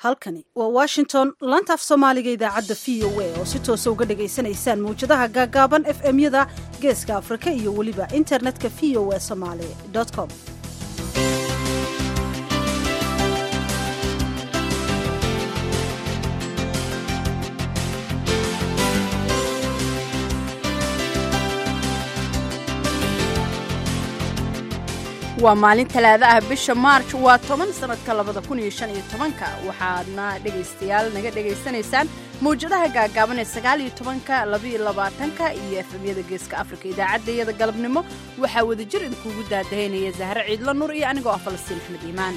halkani waa washington laantaaf soomaaliga idaacadda v o a oo si toosa uga dhagaysanaysaan mawjadaha gaagaaban f m-yada geeska afrika iyo weliba internetka v o a somaali com waa maalin talaada ah bisha maarj waa toban sannadka labada kun iyo shan iyo tobanka waxaadna dhegaystayaal naga dhegaysanaysaan mawjadaha gaagaaban ee sagaal iyo tobanka labaiyo labaatanka iyo efemyada geeska afrika idaacaddayada galabnimo waxaa wadajir idinkuugu daadahaynaya zahre ciidla nur iyo anigoo ah falastiin axmed iimaan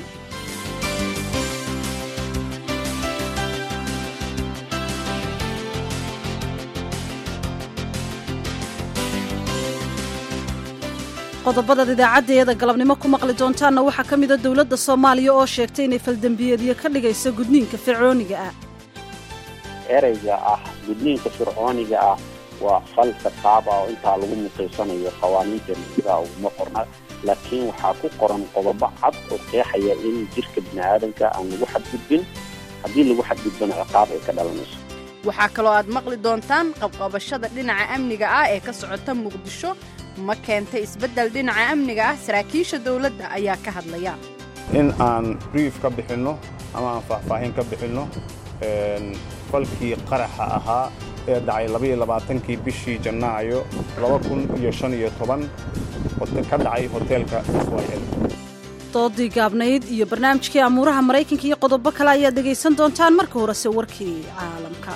qodobadaad idaacaddeeda galabnimo ku maqli doontaanna waxaa ka mida dowladda soomaaliya oo sheegtay inay faldembiyeedyo ka dhigayso gudniinka fircooniga ah ereyga ah gudniinka fircooniga ah waa fal ciqaab ah oo intaa lagu mutaysanayo qawaaniinteena sidaa uguma qorna laakiin waxaa ku qoran qodobo cad oo qeexaya in jirka bini aadamka aan lagu xadgudbin haddii lagu xadgudbana ciqaab ay ka dhalanayso waxaa kaloo aad maqli doontaan qabqabashada dhinaca amniga ah ee ka socota muqdisho ma keentay isbeddel dhinaca amniga ah saraakiisha dowladda ayaa ka hadlaya in aan brief ka bixinno ama aan faahfaahin ka bixinno falkii qaraxa ahaa ee dhacay labayoabaatankii bishii jannaayo laba kun iyo shan iyo toban ka dhacay hoteelka swayl doodii gaabnayd iyo barnaamijkii amuuraha maraykanka iyo qodobo kale ayaad dhegaysan doontaan marka horese warkii caalamka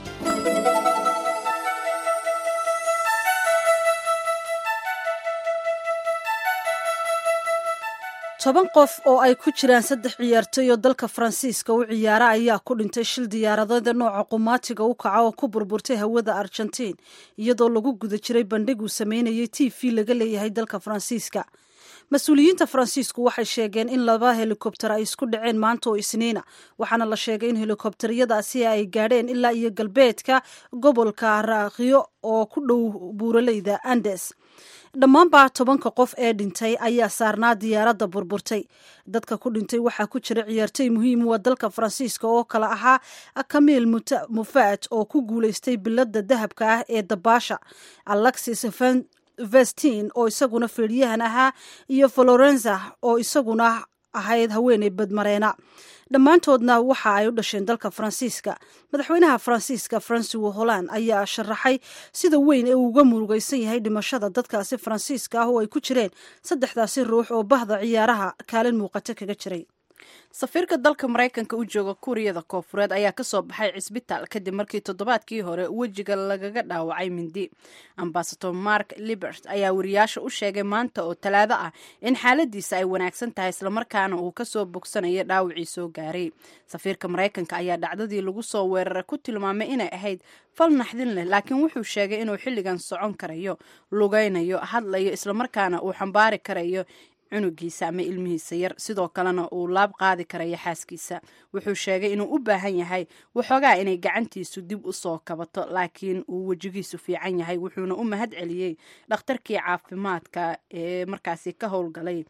toban qof oo ay ku jiraan saddex ciyaartooy oo dalka faransiiska u ciyaara ayaa ku dhintay shil diyaaradeeda nooca qumaatiga u kaca oo ku burburtay hawada argentiin iyadoo lagu guda jiray bandhig uu sameynayay t v laga leeyahay dalka faransiiska mas-uuliyiinta faransiisku waxay sheegeen in laba helikobter ay isku dhaceen maanta oo isniina waxaana la sheegay in helikobteryadaasi ay gaadheen ilaa iyo galbeedka gobolka raakhiyo oo ku dhow buuraleyda andes dhammaanba tobanka qof ee dhintay ayaa saarnaa diyaaradda burburtay dadka ku dhintay waxaa ku jira ciyaartooy muhiim waa dalka faransiiska oo kale ahaa kamiil mufaat oo ku guulaystay biladda dahabka ah ee dabaasha alexis vestin oo isaguna feedhyahan ahaa iyo florenza oo isaguna ahayd haweeney badmareena dhammaantoodna waxa ay u dhasheen dalka faransiiska madaxweynaha faransiiska francois holland ayaa sharaxay sida weyn ee uu uga murugaysan yahay dhimashada dadkaasi faransiiska ah oo ay ku jireen saddexdaasi ruux oo bahda ciyaaraha kaalin muuqato kaga jiray safiirka dalka maraykanka u jooga kuuriyada koofureed ayaa ka soo baxay cisbitaal kadib markii toddobaadkii hore wejiga lagaga dhaawacay mindi ambasador mark libert ayaa wariyaasha u sheegay maanta oo talaado ah in xaaladiisa ay wanaagsan tahay islamarkaana uu kasoo bogsanayo dhaawacii soo gaaray safiirka maraykanka ayaa dhacdadii lagu soo weeraray ku tilmaamay inay ahayd fal naxdin leh laakiin wuxuu sheegay inuu xilligan socon karayo lugaynayo hadlayo islamarkaana uu xambaari karayo cunugiisa ama ilmihiisa yar sidoo kalena uu laab qaadi karayo xaaskiisa wuxuu sheegay inuu u baahan yahay waxoogaa inay gacantiisu dib u soo kabato laakiin uu wejigiisu fiican yahay wuxuuna u mahad celiyey dhakhtarkii caafimaadka ee markaasi ka howlgalay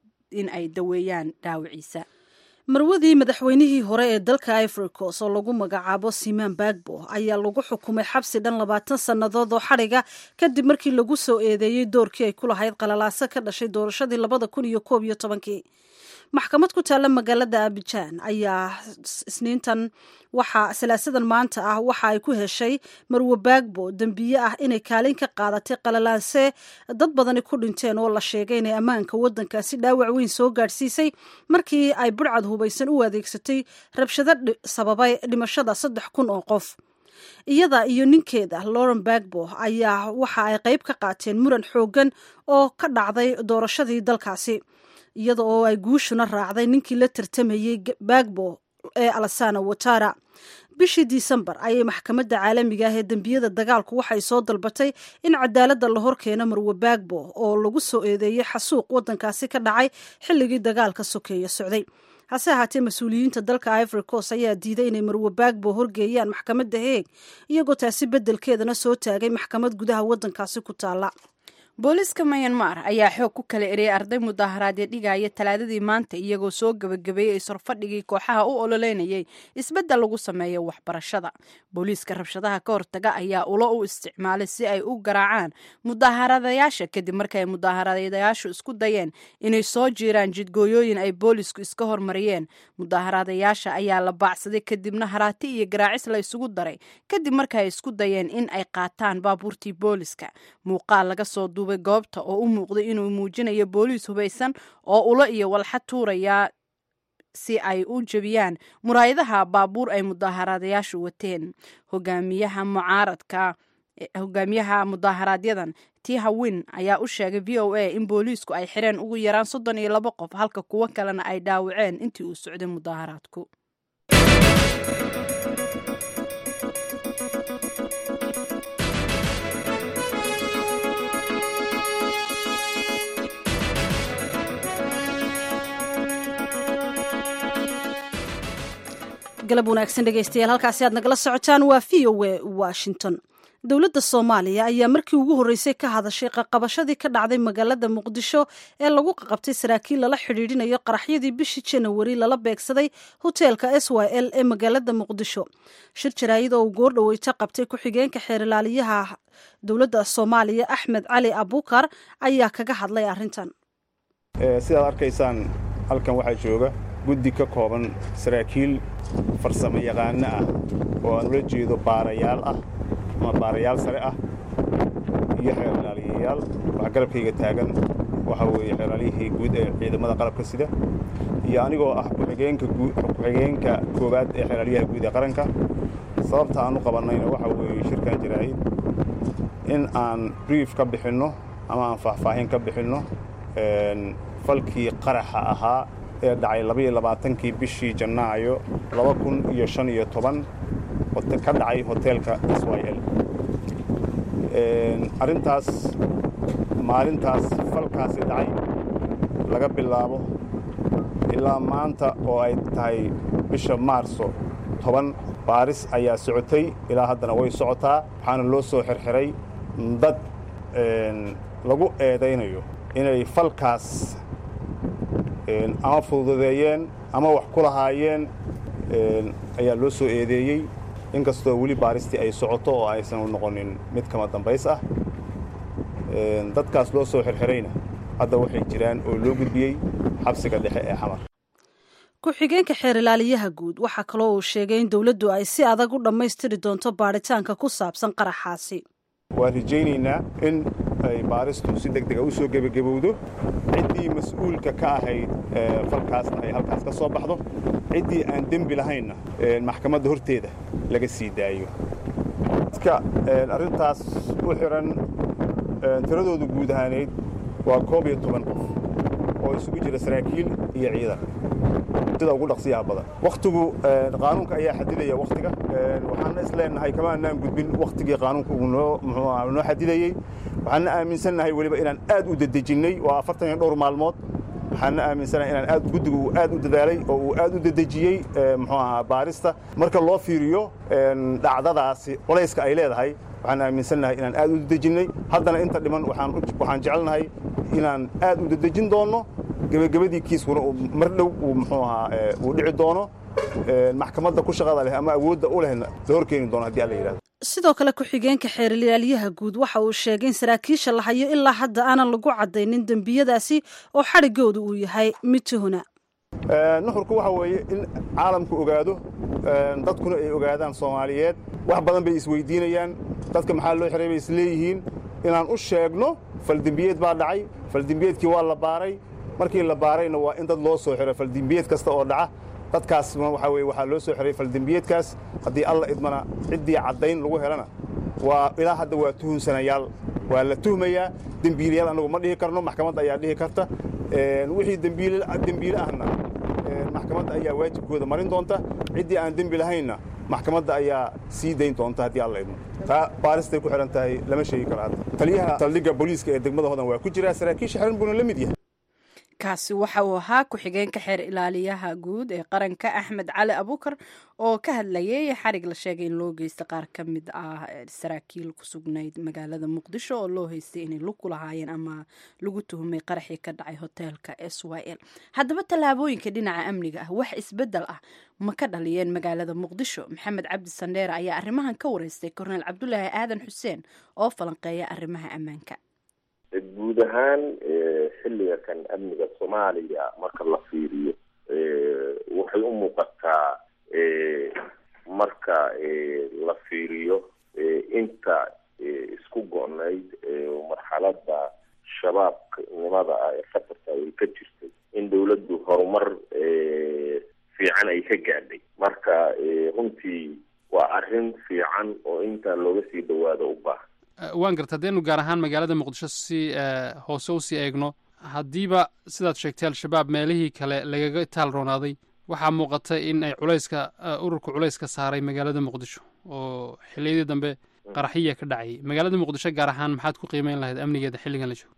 in ay daweeyaan dhaawiciisa marwadii madaxweynihii hore ee dalka ivoricos oo lagu magacaabo simaan bagbo ayaa lagu xukumay xabsi dhan labaatan sannadood oo xadhiga kadib markii lagu soo eedeeyey doorkii ay ku lahayd qalalaaso ka dhashay doorashadii labada kun iyo koob iyo tobankii maxkamad ku taalla magaalada abijaan ayaa isniintan waxaa salaasadan maanta ah waxa ay ku heshay marwe bagbo dembiye ah inay kaalin ka qaadatay qalalaanse dad badani ku dhinteen oo la sheegay inay ammaanka waddankaasi dhaawac weyn soo gaadhsiisay markii ay budhcad hubaysan u adeegsatay rabshado sababay dhimashada saddex kun oo qof iyada iyo ninkeeda lauren bagbo ayaa waxa ay qayb ka qaateen muran xooggan oo ka dhacday doorashadii dalkaasi iyada oo ay guushuna raacday ninkii la tartamayey bagbo ee alasana watara bishii disembar ayay maxkamadda caalamiga ah ee dembiyada dagaalku waxay soo dalbatay in cadaaladda la horkeeno marwe bagbo oo lagu soo eedeeyey xasuuq waddankaasi ka dhacay xilligii dagaalka sokeeye socday hase ahaatee mas-uuliyiinta dalka ivory coast ayaa diiday inay marwe bagbo horgeeyaan maxkamadda heeg iyagoo taasi beddelkeedana soo taagay maxkamad gudaha waddankaasi ku taalla booliiska mayanmar ayaa xoog ku kala eriyay arday mudaaharaadyo dhigaya talaadadii maanta iyagoo soo gebagabeeyey sorfadhigii kooxaha u ololeynayay isbeddel lagu sameeyo waxbarashada booliiska rabshadaha ka hortaga ayaa ulo u isticmaalay si ay u garaacaan mudaaharaadayaasha kadib markay mudaaharaadayaashu isku dayeen inay soo jiiraan jidgooyooyin ay boolisku iska hormariyeen mudaaharaadayaasha ayaa la baacsaday kadibna haraati iyo garaacis la isugu daray kadib markaay isku dayeen in ay qaataan baabuurtii booliska muuqaal laga soo duubay goobta oo u muuqday inuu muujinayo booliis hubaysan oo ulo iyo walxa tuuraya si ay u jebiyaan muraayadaha baabuur ay mudaaharaadayaashu wateen hogaamiyaha mucaaradka hogaamiyaha mudaaharaaadyadan tiha win ayaa u sheegay v o a in booliisku ay xireen ugu yaraan soddon iyo labo qof halka kuwo kalena ay dhaawaceen intii uu socday mudaaharaadku galab wanaagsan dhegaystayaal halkaasi aad nagala socotaan waa v o a washington dowladda soomaaliya ayaa markii ugu horreysay ka hadashay qaqabashadii ka dhacday magaalada muqdisho ee lagu qaqabtay saraakiil lala xidhiidhinayo qaraxyadii bishii janawari lala beegsaday hoteelka s y l ee magaalada muqdisho shir jaraayid oo uu goordhoweyta qabtay ku-xigeenka xeerilaaliyaha dowladda soomaaliya axmed cali abukar ayaa kaga hadlay arrintan sidaad arkaysaan halkan waxaa jooga guddi ka kooban saraakiil farsamo yaqaano ah oo aan ula jeedo baarayaal ah ama baarayaal sare ah iyo xeerilaaliyayaal waxaa garabkayga taagan waxaa weeye xeeraaliyihii guud ee ciidamada qalabka sida iyo anigoo ah ku-xigeenka koowaad ee xeeraaliyaha guud ee qaranka sababta aan u qabannayna waxaa weeye shirkan jaraa'id in aan brief ka bixinno ama aan faahfaahin ka bixinno falkii qaraxa ahaa ee dhacay labaiyo labaatankii bishii jannaayo laba kun iyo shan iyo toban ka dhacay hoteelka s y l arrintaas maalintaas falkaasi dhacay laga bilaabo ilaa maanta oo ay tahay bisha maarso toban baaris ayaa socotay ilaa haddana way socotaa waxaana loo soo xirxiray dad lagu eedaynayo inay falkaas ama fududeeyeen ama wax ku lahaayeen ayaa loo soo eedeeyey inkastoo weli baaristii ay socoto oo aysan noqonin mid kama dambays ah dadkaas loo soo xirxirayna hadda waxay jiraan oo loo gudbiyey xabsiga dhexe ee xamar ku-xigeenka xeerilaaliyaha guud waxaa kaloo uu sheegay in dowladdu ay si adag u dhammaystiri doonto baadhitaanka ku saabsan qaraxaasi waan rajaynaynaa in ay baaristu si deg dega u soo gebagabowdo ciddii mas-uulka ka ahayd falkaasna ay halkaas ka soo baxdo ciddii aan dembi lahaynna maxkamadda horteeda laga sii daayo dadka arrintaas u xihan tiradoodu guud ahaaneyd waa koob iyo toban qof oo isugu jira saraakiil iyo ciidan sida ugu dhaqsiyaha badan wakhtigu qaanuunka ayaa xadidaya wakhtiga waxaana isleenahay kama anaan gudbin wakhtigii qaanuunka uu noo muxuu aha noo xadidayey waxaana aaminsannahay weliba inaan aad u dedejinnay waa afartan iyo dhowr maalmood waxaana aaminsanahay inaan aad guddigu uu aad u dadaalay oo uu aad u dedejiyey muxuu ahaa baarista marka loo fiiriyo dhacdadaasi culayska ay leedahay waxaan aaminsannahay inaan aad u dedejinnay haddana inta dhiman waxaan jecelnahay inaan aad u dedejin doonno gebagabadii kiiskuna mar dhow uu muxuu ahaa uu dhici doono maxkamadda ku shaqada leh ama awoodda u lehna la horkeeni doono haddii alla yidhahdo sidoo kale ku-xigeenka xeerilaalyaha guud waxa uu sheegay in saraakiisha la hayo ilaa hadda aanan lagu caddaynin dembiyadaasi oo xadhiggoodu uu yahay mid tuhuna nuxurku waxa weeye in caalamku ogaado dadkuna ay ogaadaan soomaaliyeed wax badan bay isweydiinayaan dadka maxaa loo xiray bay isleeyihiin inaan u sheegno faldembiyeed baa dhacay faldembiyeedkii waa la baaray markii la baarayna waa in dad loo soo xiro faldembiyeed kasta oo dhaca dadkaasna waxaa weye waxaa loo soo xiray faldembiyeedkaas haddii alla idmana ciddii caddayn lagu helana waa ilaa hadda waa tuhunsanayaal waa la tuhmayaa dembiilayaal annagu ma dhihi karno maxkamadda ayaa dhihi karta wixii dembiile ahna maxkamadda ayaa waajibkooda marin doonta ciddii aan dembi lahaynna maxkamadda ayaa sii dayn doonta haddii alla idmo taa baaristay ku xidhan tahay lama sheegi karo hadda taliyaha saldhigga booliiska ee degmada hodan waa ku jiraa saraakiisha xiran buuna la mid yahay kaasi waxa uu ahaa ku-xigeenka xeer ilaaliyaha guud ee qaranka axmed cali abuukar oo ka hadlayay xarig la sheegay in loo geysta qaar ka mid ah saraakiil ku sugnayd magaalada muqdisho oo loo haystay inay lug ku lahaayeen ama lagu tuhumay qaraxii ka dhacay hoteelka s y l haddaba tallaabooyinka dhinaca amniga ah wax isbedel ah ma ka dhaliyeen magaalada muqdisho maxamed cabdi sandheere ayaa arrimahan ka wareystay korneel cabdulaahi aadan xuseen oo falanqeeya arrimaha ammaanka guud ahaan xilliga kan amniga soomaaliya marka la fiiriyo waxay u muuqataa marka la fiiriyo inta isku go-nayd marxalada shabaabnimada ah ee khatarta ay ka jirtay in dawladdu horumar fiican ay ka gaadhay marka runtii waa arrin fiican oo intaa looga sii dhawaado u baahan waan garta haddaynu gaar ahaan magaalada muqdisho si hoose usii eegno haddiiba sidaad sheegtay al-shabaab meelihii kale lagaga taal roonaaday waxaa muuqata in ay culayska ururka culayska saaray magaalada muqdisho oo xilliyadii dambe qaraxiya ka dhacayay magaalada muqdisho gaar ahaan maxaad ku qiimeyn lahayd amnigeeda xilligan la joogo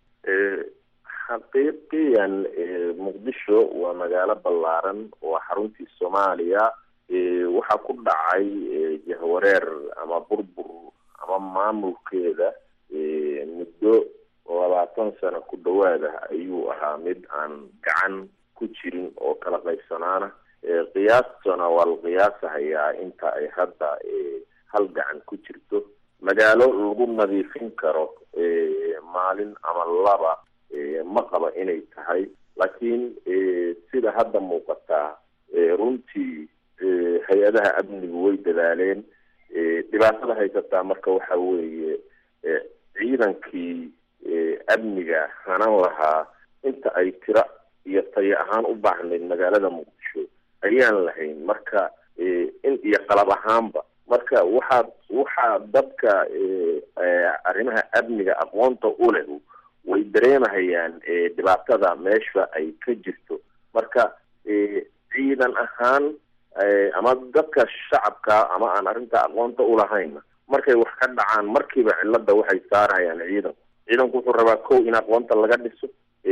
xaqiiqiyan muqdisho waa magaalo ballaaran waa xaruntii soomaaliya waxaa ku dhacay jahwareer ama burbur ama maamulkeeda muddo labaatan sano ku dhawaada ayuu ahaa mid aan gacan ku jirin oo kala qaybsanaana qiyaastana waa la qiyaasahayaa inta ay hadda hal gacan ku jirto magaalo lagu nadiifin karo maalin ama laba ma qaba inay tahay laakiin sida hadda muuqataa runtii hay-adaha amnigu way dadaaleen dhibaatada haysataa marka waxa weeye ciidankii amniga hanan lahaa inta ay tira iyo tayo ahaan u baahnayd magaalada muqdisho ayaan lahayn marka in iyo qalab ahaanba marka waxaa waxaa dadka arrimaha amniga aqoonta u leh way dareemahayaan dhibaatada meesha ay ka jirto marka ciidan ahaan ama dadka shacabka ama aan arrinta aqoonta ulahaynna markay wax ka dhacaan markiiba cilada waxay saarayaan ciidanku ciidanku wuxuu rabaa kow in aqoonta laga dhiso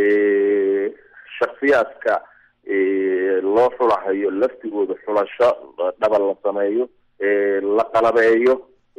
shaksiyaadka loo xulahayo laftigooda xulasho dhaba la sameeyo la qalabeeyo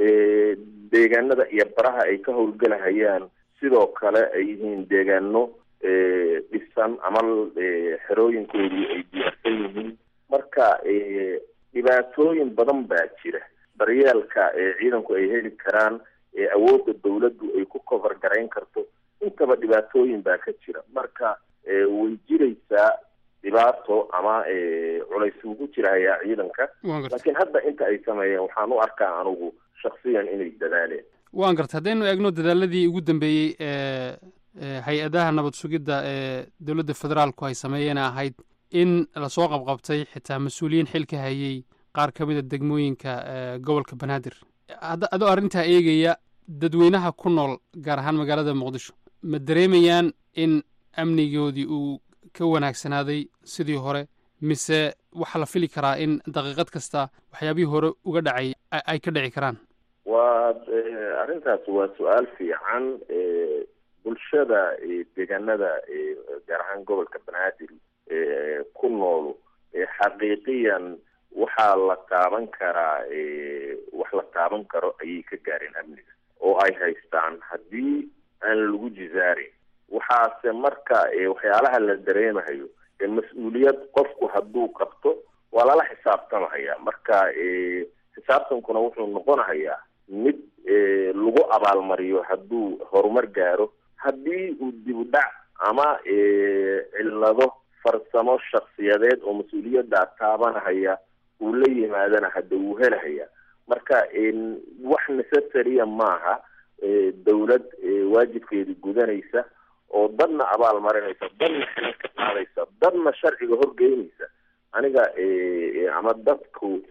deegaanada iyo baraha ay ka howlgelahayaan sidoo kale ay yihiin deegaano dhisan ama xerooyinkoodii ay diyaarsan yihiin marka dhibaatooyin badan baa jira daryeelka ciidanku ay heli karaan awoodda dawladdu ay ku cover garayn karto intaba dhibaatooyin baa ka jira marka way jiraysaa dhibaato ama culays ugu jirahayaa ciidanka laakiin hadda inta ay sameeyeen waxaan u arkaa anugu shaksiyan inay dadaaleen waan garta haddaynu eegno dadaaladii ugu dambeeyey ee hay-adaha nabad sugidda ee dowladda federaalku ay sameeyeen ahayd in lasoo qabqabtay xitaa mas-uuliyiin xil ka hayay qaar ka mida degmooyinka gobolka banaadir adoo arrintaa eegaya dadweynaha ku nool gaar ahaan magaalada muqdisho ma dareemayaan in amnigoodii uu ka wanaagsanaaday sidii hore mise waxaa la fili karaa in daqiiqad kasta waxyaabihii hore uga dhacay ay ka dhici karaan waa arrintaas waa su-aal fiican bulshada deegaanada gaar ahaan gobolka banaadir ku nool xaqiiqiyan waxaa la taaban karaa wax la taaban karo ayay ka gaareen amniga oo ay haystaan haddii aan lagu jizaarin waxaase marka waxyaalaha la dareemahayo mas-uuliyad qofku hadduu qabto waa lala xisaabtamahaya marka xisaabtankuna wuxuu noqonahayaa mid lagu abaalmariyo hadduu horumar gaaro haddii uu dib u dhac ama cillado farsamo shaksiyadeed oo mas-uuliyaddaa taabanahaya uu la yimaadana hadda wuu helahaya marka wax necessarya maaha dawlad waajibkeeda gudanaysa oo dadna abaal marinaysa dadna xilal ka qaadaysa dadna sharciga horgeynaysa aniga ama dadku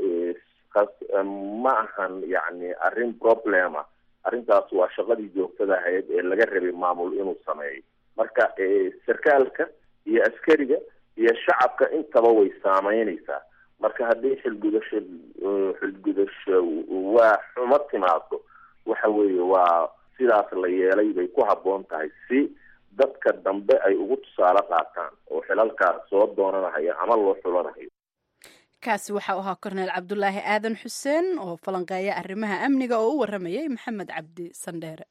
ma ahan yani arrin problema arrintaas waa shaqadii joogtada ahayd ee laga rabay maamul inuu sameeyo marka sarkaalka iyo askariga iyo shacabka intaba way saameynaysaa marka haddii xilgudasho xilgudasho waa xumo timaado waxa weeye waa sidaas la yeelay bay ku habboon tahay si dadka dambe ay ugu tusaale qaataan oo xilalkaas soo doonanahayo ama loo xulanahayo kaasi waxaa u ahaa korneel cabdulaahi aadan xuseen oo falanqeeya arrimaha amniga oo u waramayay maxamed cabdi sandheere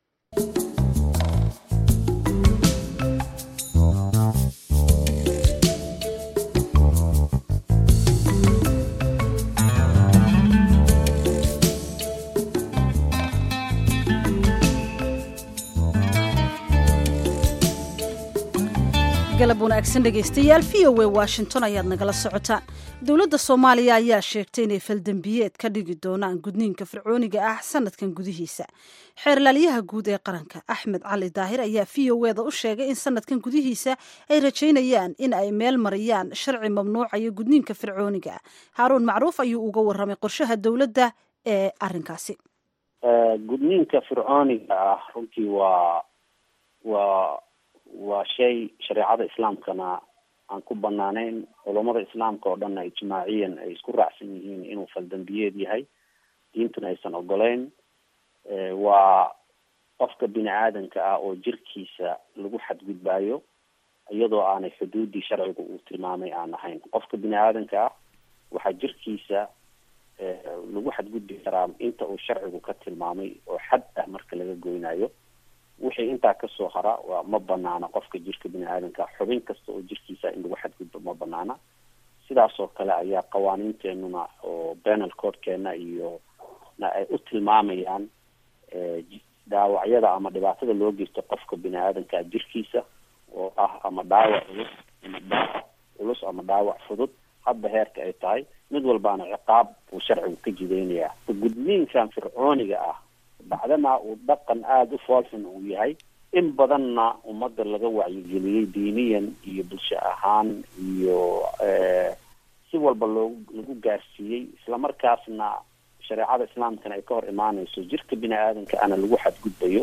galab wanaagsan dhegaystayaal v o a washington ayaad nagala socotaan dowladda soomaaliya ayaa sheegtay inay faldembiyeed ka dhigi doonaan gudniinka fircooniga ah sanadkan gudihiisa xeerlaaliyaha guud ee qaranka axmed cali daahir ayaa v o eda u sheegay in sanadkan gudihiisa ay rajaynayaan in ay meel mariyaan sharci mamnuucaya gudniinka fircooniga ah haaruun macruuf ayuu uga warramay qorshaha dowladda ee arrinkaasi gudniinka fircooniga ah runtii waa waa waa shay shareecada islaamkana aan ku banaanayn culammada islaamka oo dhanna ijmaaciyan ay isku raacsan yihiin inuu faldambiyeed yahay diintuna aysan ogoleyn waa qofka bini aadanka ah oo jirkiisa lagu xadgudbaayo iyadoo aanay xuduudii sharciga uu tilmaamay aan ahayn qofka bini aadanka ah waxaa jirkiisa lagu xadgudbi karaa inta uu sharcigu ka tilmaamay oo xad ah marka laga goynayo wixii intaa kasoo hara waa ma banaana qofka jirka bini aadanka xubin kasta oo jirkiisa in lagu xadgudbo ma banaana sidaas oo kale ayaa qawaaniinteenuna oo penal codkeena iyo na ay u tilmaamayaan dhaawacyada ama dhibaatada loo geysto qofka bini aadanka jirkiisa oo ah ama dhaawac culus ama dhaawac culus ama dhaawac fudud hadba heerka ay tahay mid walbaana ciqaab uu sharcigu ka jideynayaa gudniinkan fircooniga ah bacdana uu dhaqan aada u foolxun uu yahay in badanna ummadda laga wacyigeliyey diiniyan iyo bulsho ahaan iyo si walba loo lagu gaarsiiyey islamarkaasna shareecada islaamkana ay ka hor imaaneyso jirka bini aadanka ana lagu xadgudbayo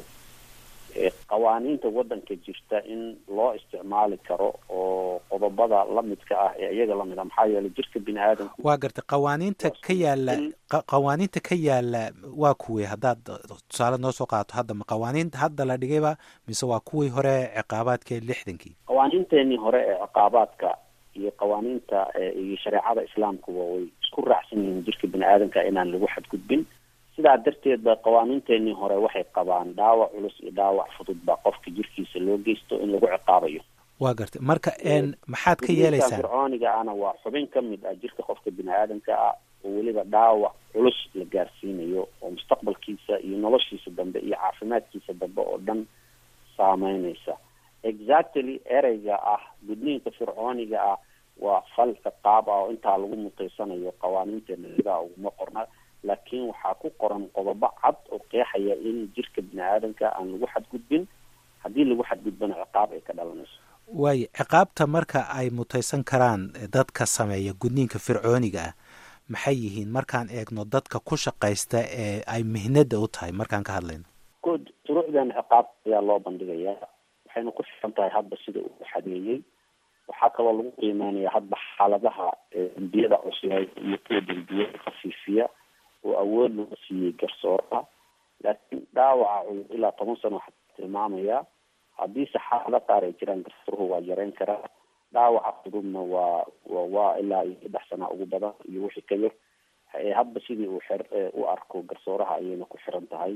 qawaaniinta waddanka jirta in loo isticmaali karo oo qodobada lamidka ah ee iyaga lamid a maxaa yeelay jirka bini aadanku waa gartay qawaaniinta ka yaala qawaaniinta ka yaala waa kuwii haddaad tusaale noo soo qaato hadda ma qawaaniin hadda la dhigayba mise waa kuwii hore ciqaabaadka lixdankii qawaaniinteenii hore ee ciqaabaadka iyo qawaaniinta iyo shareecada islaamkuba way isku raacsan yihiin jirka bini aadanka inaan lagu xadgudbin sidaa darteed ba qawaaniinteenii hore waxay qabaan dhaawac culus iyo dhaawac fudud ba qofka jirkiisa loo geysto in lagu ciqaabayo waa gartay marka maxaad ka yeelaysaan fircooniga ana waa xubin ka mid ah jirka qofka bini aadanka ah oo weliba dhaawac culus la gaarsiinayo oo mustaqbalkiisa iyo noloshiisa dambe iyo caafimaadkiisa dambe oo dhan saameyneysa exactly ereyga ah gudniinka fircooniga ah waa fal ciqaab ah oo intaa lagu mutaysanayo qawaaniinteena sidaa uguma qorna laakiin waxaa ku qoran qodobo cad oo qeexaya in jirka bini aadanka aan lagu xadgudbin haddii lagu xadgudbana ciqaab ay ka dhalanayso waayo ciqaabta marka ay mutaysan karaan dadka sameeya gudniinka fircooniga ah maxay yihiin markaan eegno dadka ku shaqaysta ee ay mihnada u tahay markaan ka hadlayno good shuruucdan ciqaab ayaa loo bandhigayaa waxayna ku xiran tahay hadba sida uu xadeeyey waxaa kaloo lagu qiimeynaya hadba xaaladaha dembiyada cusleed iyo kuwa dembiyada khafiifiya oo awood loo siiyey garsooraha laakiin dhaawaca culus ilaa toban sano waxaa tilmaamayaa haddii saxaafada qaar ay jiraan garsooruhu waa yareyn karaa dhaawaca fududna waa waa ilaa iyo saddex sana ugu badan iyo wixii ka yar hadba sidii uu xer u arko garsooraha ayayna ku xiran tahay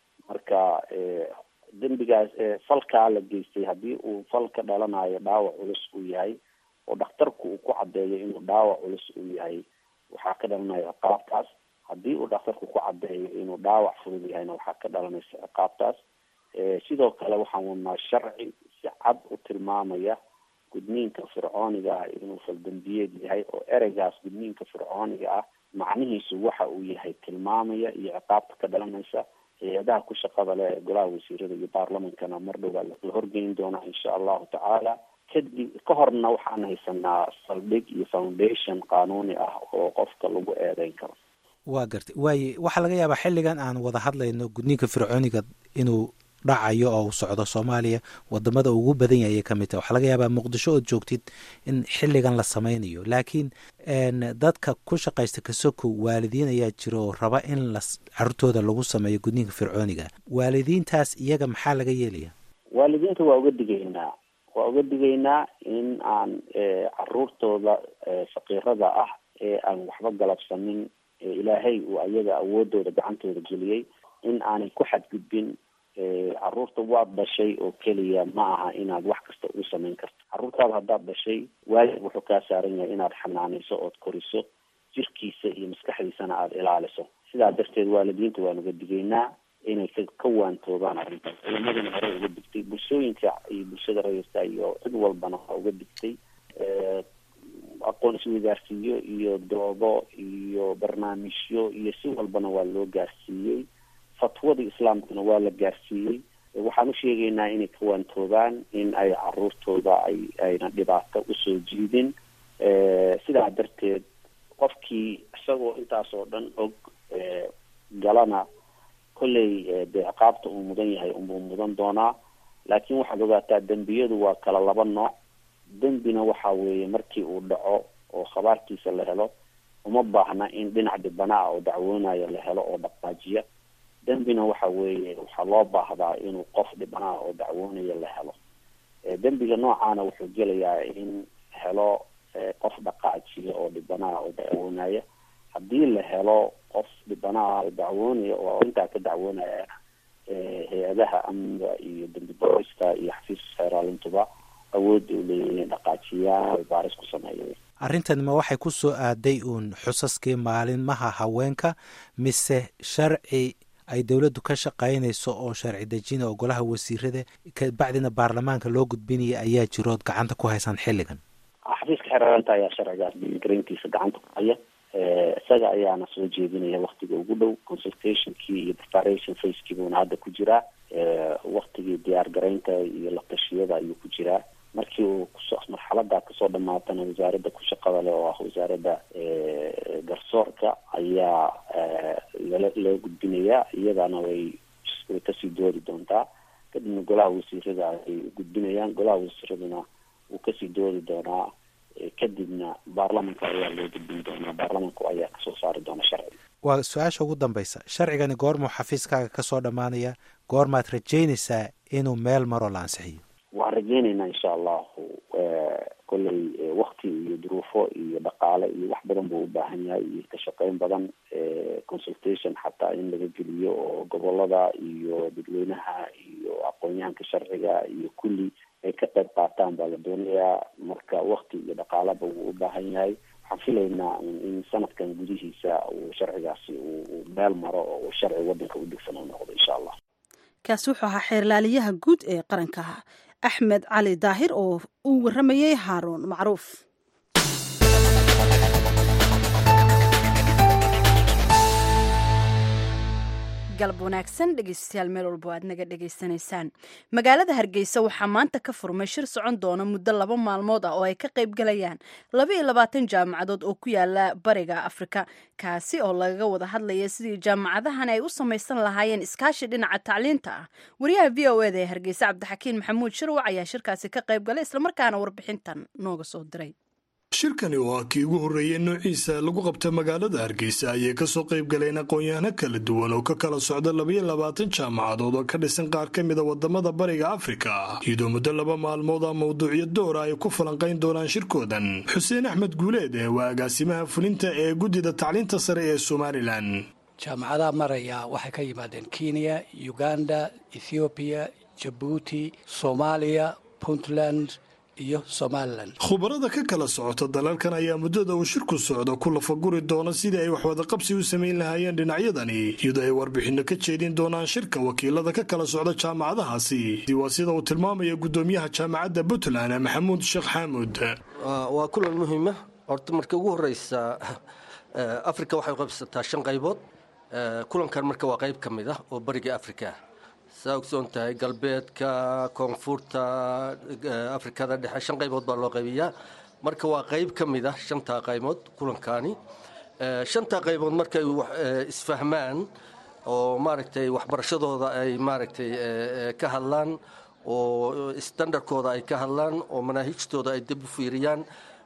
marka dembigaas falkaa la geystay haddii uu fal ka dhalanayo dhaawac culus uu yahay oo dhakhtarku uu ku caddeeyo inuu dhaawac culus uu yahay waxaa ka dhalanaya ciqaabtaas haddii uu dhakhtarku ku caddeeyo inuu dhaawac fudud yahayna waxaa ka dhalanaysa ciqaabtaas sidoo kale waxaan wadnaa sharci si cad u tilmaamaya gudniinka fircooniga ah inuu faldambiyeed yahay oo ereygaas gudniinka fircooniga ah macnihiisu waxa uu yahay tilmaamaya iyo ciqaabta ka dhalanaysa hay-adaha ku shaqada leh ee golaha wasiirada iyo baarlamankana mar dhowaa la horgeyn doonaa insha allahu tacaala kadib ka horna waxaan haysanaa saldhig iyo foundation qaanuuni ah oo qofka lagu eedeyn karo waa gartay waaye waxaa laga yaabaa xilligan aan wada hadlayno gudniinka fircooniga inuu dhacayo oo uu socdo soomaaliya wadamada ugu badan yahay ka mid tahay waxaa laga yaabaa muqdisho ood joogtid in xilligan la sameynayo laakiin dadka ku shaqaysta kasoko waalidiin ayaa jira oo raba in la caruurtooda lagu sameeyo gudniinka fircooniga waalidiintaas iyaga maxaa laga yeelaya waalidiinta waa uga digaynaa waa uga digaynaa in aan caruurtooda faqiirada ah ee aan waxba galabsanin ilaahay uu ayaga awoodooda gacantooda geliyey in aanay ku xadgudbin caruurta waad dhashay oo keliya ma aha inaad wax kasta u samayn karto caruurtaada haddaad dhashay waajib wuxuu kaa saaran yahay inaad xanaanayso ood koriso jirkiisa iyo maskaxdiisana aada ilaaliso sidaa darteed waalidiinta waan uga digaynaa inay ka ka waantoobaan arrintaas culamaduna hore uga digtay bulshooyinka iyo bulshada rayirka iyo cid walbana waa uga digtay aqoon isweydaarsiiyo iyo doodo iyo barnaamijyo iyo si walbana waa loo gaarsiiyey fatwada islaamkuna waa la gaarsiiyey waxaan u sheegaynaa inay ka waantoobaan in ay caruurtooda ay ayna dhibaato usoo jiidin sidaa darteed qofkii isagoo intaas oo dhan og galana kolley dee ciqaabta uu mudan yahay unbuu mudan doonaa laakiin waxaad ogaataa dembiyadu waa kala laba nooc dembina waxa weeye markii uu dhaco oo khabaarkiisa la helo uma baahna in dhinac dhibana ah oo dacwoonayo la helo oo dhaqaajiya dembina waxa weeye waxaa loo baahdaa inuu qof dhibana ah oo dacwoonayo la helo dembiga noocaana wuxuu gelayaa in helo qof dhaqaajiya oo dhibana ah oo dacwoonaya haddii la helo qof dhibana ah oo dacwoonaya oo intaa ka dacwoonaya hay-adaha amniga iyo dembi boorista iyo xafiiska xeeraalintuba awoodda u leeyihin in dhaqaajiyaan baaris ku sameeya arrintan ma waxay ku soo aaday uun xusaskii maalinmaha haweenka mise sharci ay dowladdu ka shaqaynayso oo sharci dejina oo golaha wasiirada kabacdina baarlamaanka loo gudbinaya ayaa jirood gacanta ku haysaan xilligan xafiiska xeeraalinta ayaa sharcigaas diingareyntiisa gacanta ku haya isaga ayaana soo jeedinaya waktiga ugu dhow consultationkii iyo preparation facekii buuna hadda ku jiraa waktigii diyaar garaynta iyo la tashiyada ayuu ku jiraa markii uu kuso marxalada kasoo dhamaatana wasaaradda ku shaqada leh oo ah wasaaradda garsoorka ayaa lala loo gudbinayaa iyadana way way kasii doodi doontaa kadibna golaha wasiirada ay gudbinayaan golaha wasiiraduna wuu kasii doodi doonaa kadibna baarlamanka ayaa loo gudbin doonaa baarlamanku ayaa kasoo saari doona sharciga waa su-aasha ugu dambaysa sharcigani goormuu xafiiskaaga kasoo dhammaanaya goormaad rajaynaysaa inuu meel maroo la ansixiyo waxaan rajeynaynaa insha allahu kolley wakti iyo duruufo iyo dhaqaale iyo wax badan buu u baahan yahay iyo ka shaqeyn badan consultation xataa in laga geliyo oo gobolada iyo dadweynaha iyo aqoon-yahanka sharciga iyo kulli ay ka qayb qaataan baa la doonayaa marka wakti iyo dhaqaaleba wuu u baahan yahay waxaan filaynaa in sanadkan gudihiisa uu sharcigaasi uu meel maro oo sharci wadanka u degsan u noqdo insha allah kaasi wuxuu ahaa xeerlaaliyaha guud ee qaranka axmed cali daahir oo uu warramayey haaruun macruuf galab wanaagsan dhegeystayaal meel walbo aad naga dhegaysanaysaan magaalada hargeysa waxaa maanta ka furmay shir socon doona muddo laba maalmood ah oo ay ka qayb galayaan laba iyo labaatan jaamacadood oo ku yaala bariga afrika kaasi oo lagaga wada hadlaya sidii jaamacadahan ay u samaysan lahaayeen iskaashi dhinaca tacliinta ah wariyaha v o eda ee hargeysa cabdixakiin maxamuud shirwac ayaa shirkaasi ka qayb galay islamarkaana warbixintan nooga soo diray shirkani oo ah kii ugu horreeyey noociisa lagu qabta magaalada hargeysa ayay kasoo qayb galeen aqoon-yahano kala duwan oo ka kala socda labaiyo labaatan jaamacadood oo ka dhisan qaar ka mida wadamada bariga afrika iyadoo muddo laba maalmood a mawduucyo doora ay ku falanqayn doonaan shirkoodan xuseen axmed guuleed ee waa agaasimaha fulinta ee guddida tacliinta sare ee somalilan jaamacadaha maraya waxay ka yimaadeen kenya uganda ethoobiya jabuuti soomaaliya puntland iyo somalilan khubarada ka kala socota dalalkan ayaa muddada uu shirku socdo ku lafaguri doona sidii ay waxwadaqabsi u samayn lahaayeen dhinacyadani iyadoo ay warbixinno ka jeedin doonaan shirka wakiilada ka kala socda jaamacadahaasi waa sida uu tilmaamaya guddoomiyaha jaamacadda puntland maxamuud sheekh xaamud waa kulan muhiima horta marka ugu horeysa afrika waxay qabsataa shan qaybood kulankan marka waa qayb ka mid ah oo bariga afrika saa ogsoon tahay galbeedka koonfurta afrikada dhexe shan qaybood baa loo qaybiyaa marka waa qayb ka mid ah shantaa qaybood kulankaani shantaa qaybood markay isfahmaan oo maaragtay waxbarashadooda ay maaragtay ka hadlaan oo standardkooda ay ka hadlaan oo manaahijtooda ay dib u fiiriyaan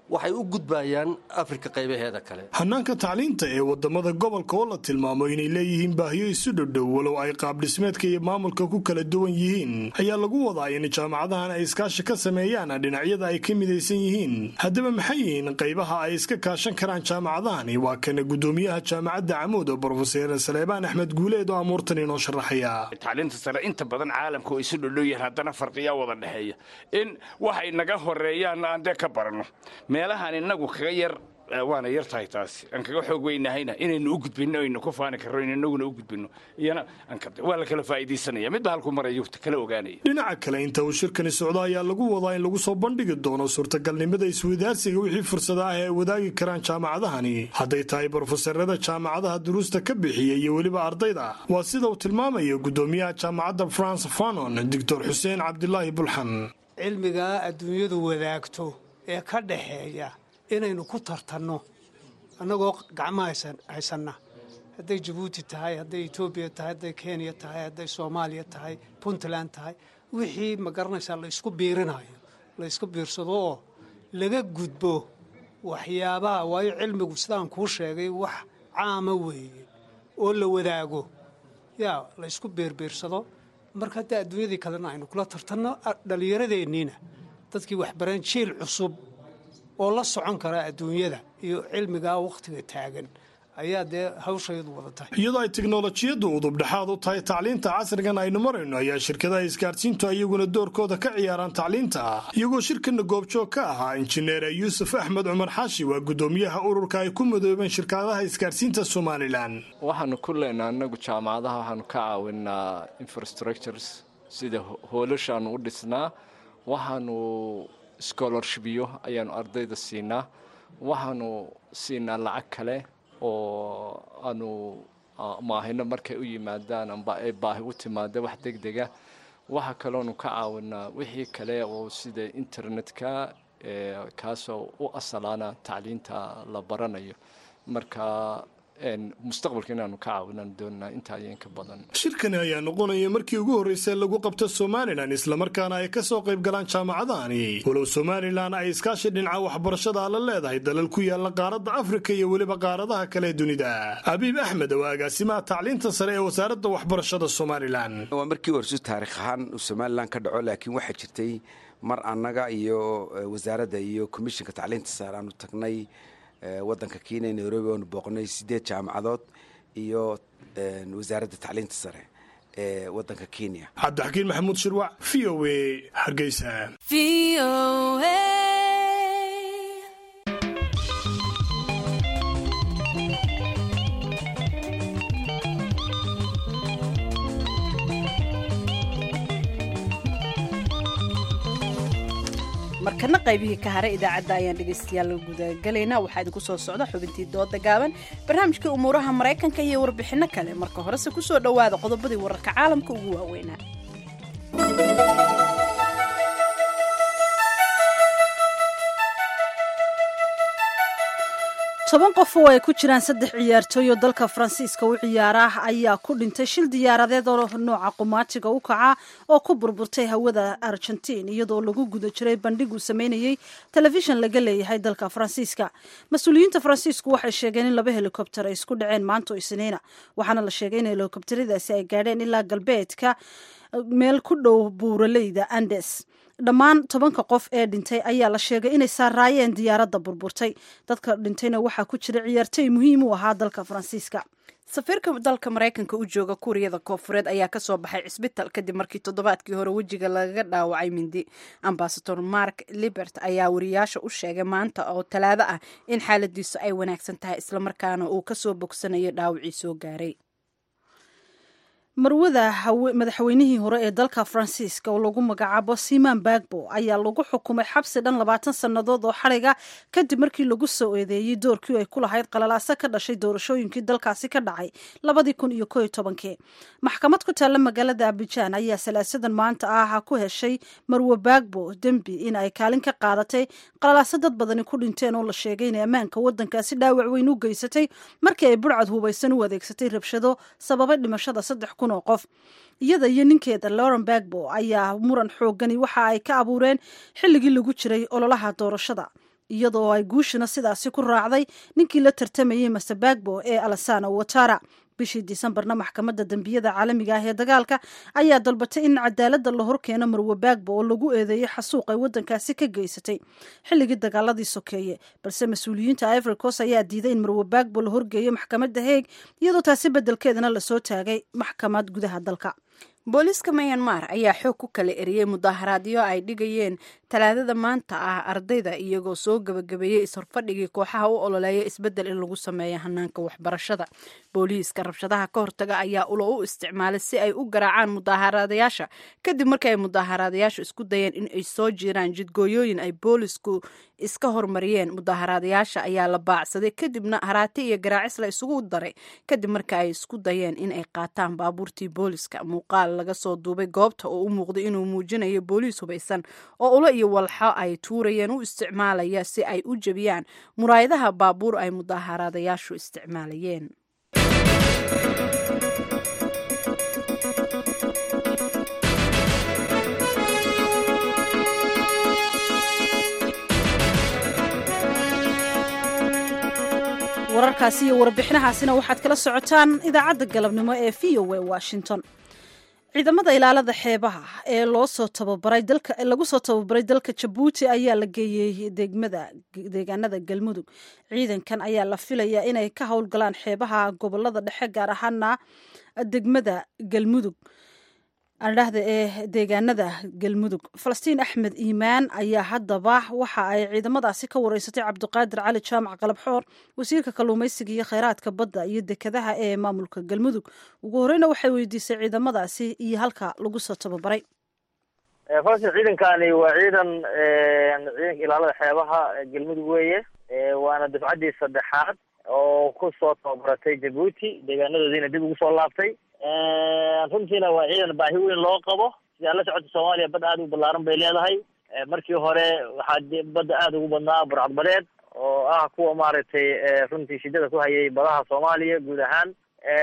waxay u gudbayaan afrika qaybaheeda kale hanaanka tacliinta ee wadamada gobolka oo la tilmaamo inay leeyihiin baahiyo isu dhodhow walow ay qaabdhismeedka iyo maamulka ku kala duwan yihiin ayaa lagu wadaa in jaamacadahan ay iskaashi ka sameeyaan dhinacyada ay ka midaysan yihiin haddaba maxay yihiin qaybaha ay iska kaashan karaan jaamacadahani waa kana gudoomiyaha jaamacadda camuud oo brofeser saleebaan axmed guuleed oo amuurtan inoo sharaxaya tacliinta sare inta badan caalamka oo isu dhodhow yahan haddana farqiyaa wada dhexeeya in waxay naga horeeyaan aan dee ka baranno meelahaan inagu kaga yar waana yar tahay taasi aan kaga xoog weynahayna inaynu u gudbino aynu ku faani karro in inaguna u gudbino iyana waa la kala faa'iidaysanaya midba halku marayo kala ogaanaya dhinaca kale inta uu shirkani socdo ayaa lagu wadaa in lagu soo bandhigi doono suurtagalnimada iswadaarsiga wixii fursada ah ee ay wadaagi karaan jaamacadahani hadday tahay brofeserada jaamacadaha duruusta ka bixiya iyo weliba ardayda waa sida uu tilmaamayo gudoomiyaha jaamacadda france fanon doctor xuseen cabdilaahi bulxan cilmigaa adduunyadu wadaagto ee ka dhaxeeya inaynu ku tartanno annagoo gacmo haysanna hadday jabuuti tahay hadday etoobiya tahay hadday kenya tahay hadday soomaaliya tahay puntland tahay wixii ma garanaysaa la isku biirinayo la isku biirsado oo laga gudbo waxyaabaha waayo cilmigu sidaan kuu sheegay wax caama weeye oo la wadaago yaa la isku biirbiirsado marka haddii adduunyadii kalena aynu kula tartanno dhallinyaradeenniina dadkii waxbareen jiil cusub oo la socon kara adduunyada iyo cilmigaa wakhtiga taagan ayaa dee hawshayadu wada tahay iyadoo ay teknolojiyaddu udubdhexaad u tahay tacliinta casrigan aynu marayno ayaa shirkadaha isgaadhsiintu iyaguna doorkooda ka ciyaaraan tacliinta iyagoo shirkana goobjoog ka ahaa injineer yuusuf axmed cumar xaashi waa gudoomiyaha ururka ay ku midoobeen shirkadaha isgaadhsiinta somalilan waxaanu ku leenaa anagu jaamacadaha waxaanu ka caawinaa infrastructures sida hoolashaanu u dhisnaa waxaanu scholarshipyo ayaanu ardayda siinaa waxaanu siinaa lacag kale oo aanu maahino markay u yimaadaan amba ay baahi u timaada wax deg dega waxa kaloonu ka caawinaa wixii kale oo sida internetka kaasoo u asalaana tacliinta la baranayo marka mustaqbalka inaanu ka caawinaan doonaa intaa iyo inka badan shirkani ayaa noqonaya markii ugu horreysay lagu qabto somalilan islamarkaana ay ka soo qayb galaan jaamacadahani walow somalilan ay iskaashi dhinaca waxbarashada la leedahay dalal ku yaala qaaradda afrika iyo weliba qaaradaha kale ee dunida abiib axmed waa agaasimaha tacliinta sare ee wasaaradda waxbarashada somalilan waa markii horsu taarikh ahaan uu somalilan ka dhaco laakiin waxaa jirtay mar annaga iyo wasaaradda iyo komishinka tacliinta sare aanu tagnay wadanka kenya nairobi oonu booqnay sideed jaamacadood iyo wasaaradda tacliinta sare ee wadanka kenya cabdixakiin maxamuud shirwac v o a hargeysa markana qaybihii ka haray idaacadda ayaan dhegaystayaal gudagalaynaa waxaa idinku soo socda xubintii dooda gaaban barnaamijkii umuuraha maraykanka iyo warbixinno kale marka horese ku soo dhowaada qodobadii wararka caalamka ugu waaweynaa toban qof oo ay ku jiraan saddex ciyaartooy oo dalka faransiiska u ciyaara ayaa ku dhintay shil diyaaradeed oo nooca qumaatiga u kaca oo ku burburtay hawada argentiin iyadoo lagu guda jiray bandhig uu sameynayey telefishan laga leeyahay dalka faransiiska mas-uuliyiinta faransiisku waxay sheegeen in laba helikobter ay isku dhaceen maanto isniina waxaana la sheegay in helikobteradaasi ay gaadheen ilaa galbeedka meel ku dhow buuraleyda andes dhammaan tobanka qof ee dhintay ayaa la sheegay inay saaraayeen diyaaradda burburtay dadka dhintayna waxaa ku jira ciyaartooy muhiim u ahaa dalka faransiiska safiirka dalka maraykanka u jooga kuuriyada koofureed ayaa kasoo baxay cisbital kadib markii toddobaadkii hore wejiga lagaga dhaawacay mindi ambasador mark libert ayaa wariyaasha u sheegay maanta oo talaado ah in xaaladiisu ay wanaagsan tahay islamarkaana uu kasoo bogsanayo dhaawacii soo gaaray marwada madaxweynihii hore ee dalka faransiiska oo lagu magacaabo siman bagbo ayaa lagu xukumay xabsi dhan labaatan sannadood oo xadhiga kadib markii lagu soo eedeeyey doorkii ay ku lahayd qalalaaso ka dhashay doorashooyinkii dalkaasi ka dhacay labadii kun iyo ko iyo tobankii maxkamad ku taalla magaalada abijaan ayaa salaasadan maanta ah ku heshay marwe bagbo dembi in ay kaalin ka qaadatay qalalaaso dad badani ku dhinteen oo la sheegay inay ammaanka wadankaasi dhaawac weyn u geysatay markii ay burcad hubaysan u adeegsatay rabshado sababay dhimashada saddex kun oo qof iyada iyo ninkeeda lauren bagbo ayaa muran xoogani waxa ay ka abuureen xilligii lagu jiray ololaha doorashada iyadoo ay guushina sidaasi ku raacday ninkii la tartamayey masabagbo ee alasana watara bishii disembarna maxkamadda dembiyada caalamiga ah ee dagaalka ayaa dalbatay in cadaaladda la horkeeno marwe bagbo oo lagu eedeeyey xasuuq ay waddankaasi ka geysatay xilligii dagaaladii sokeeye balse mas-uuliyiinta ivory coast ayaa diiday in marwe bagbo la horgeeyo maxkamadda heeg iyadoo taasi beddelkeedana lasoo taagay maxkamad gudaha dalka booliiska mayanmar ayaa xoog ku kala eriyey mudaharaadyo ay dhigayeen talaadada maanta ah ardayda iyagoo soo gabagabeeyey is-horfadhigii kooxaha u ololeeya isbeddel in lagu sameeyo hanaanka waxbarashada booliiska rabshadaha ka hortaga ayaa ulo u isticmaalay si ay u garaacaan mudaaharaadayaasha kadib markii ay mudaaharaadayaashu isku dayeen in ay soo jiraan jidgooyooyin ay boolisku iska hormariyeen mudaaharaadayaasha ayaa la baacsaday kadibna haraati iyo garaacis la isugu daray kadib marka ay isku dayeen in ay qaataan baabuurtii booliska muuqaal laga soo duubay goobta oo u muuqday inuu muujinayo booliis hubaysan oo ulo iyo walxo ay tuurayeen u isticmaalaya si ay u jebiyaan muraayadaha baabuur ay mudaaharaadayaashu isticmaalayeen wararkaasi iyo warbixinahaasina waxaad kala socotaan idaacadda galabnimo ee v o a washington ciidamada ilaalada xeebaha ee loo soo tababaray dalka lagu soo tababaray dalka jabuuti ayaa la geeyey degmada deegaanada galmudug ciidankan ayaa la filayaa inay ka howlgalaan xeebaha gobolada dhexe gaar ahaana degmada galmudug adhahda ee deegaanada galmudug falastiin axmed iimaan ayaa haddaba waxa ay ciidamadaasi ka wareysatay cabdiqaadir cali jaamac qalabxoor wasiirka kalluumaysiga iyo kheyraadka badda iyo dekadaha ee maamulka galmudug ugu horeyna waxay weydiisay ciidamadaasi iyo halka lagu soo tababaray falastiin ciidankani waa ciidan ciidanka ilaalada xeebaha galmudug weeye waana dafcaddii saddexaad oo ku soo tababaratay jabuuti deegaanadoodiina dib ugu soo laabtay runtiina waa ciidan baahi weyn loo qabo sidaa la socota soomaaliya bad aada u ballaaran bay leedahay markii hore waxaa badda aada ugu badnaa burcadbadeed oo ah kuwa maaragtay runtii shidada ku hayay badaha soomaaliya guud ahaan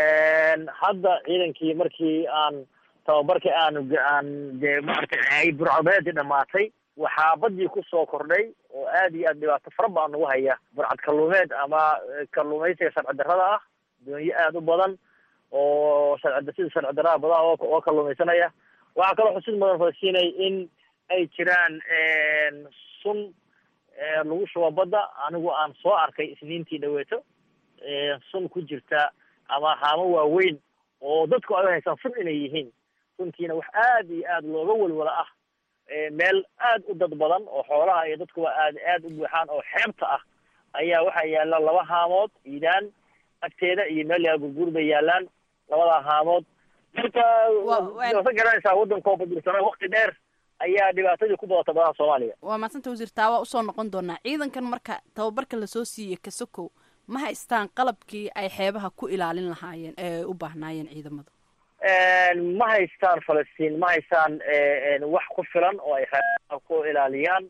hadda ciidankii markii aan tababarka aan aan dee maaragtay ay burcadbadeedii dhamaatay waxaa badii kusoo kordhay oo aad iyo aad dhibaato fara badan ugu haya burcad kalluumeed ama kalluumaysiga sharci darrada ah doonyo aada u badan oo sharci sida sharci darrada badaha oo kalluumaysanaya waxaa kaloo xusid mudan falasiinay in ay jiraan sun lagu shubo badda anigu aan soo arkay isniintii dhaweeto sun ku jirta ama haamo waaweyn oo dadku ay haysaan sun inay yihiin runtiina wax aad iyo aad looga welwala ah meel aad u dad badan oo xoolaha iyo dadkuba aad aad u buuxaan oo xeebta ah ayaa waxaa yaalla laba haamood iidaan agteeda iyo meel yaa gurguur bay yaalaan labadaa haamood marka ka garanaysaa waddankoo badilsana wakti dheer ayaa dhibaatadii ku badata badaha soomaaliya waa maasanta wasiir taa waa usoo noqon doonaa ciidankan marka tababarka lasoo siiyey kasokow ma haystaan qalabkii ay xeebaha ku ilaalin lahaayeen ee ay u baahnaayeen ciidamadu ma haystaan falastiin ma haystaan wax ku filan oo ay xeebaha ku ilaaliyaan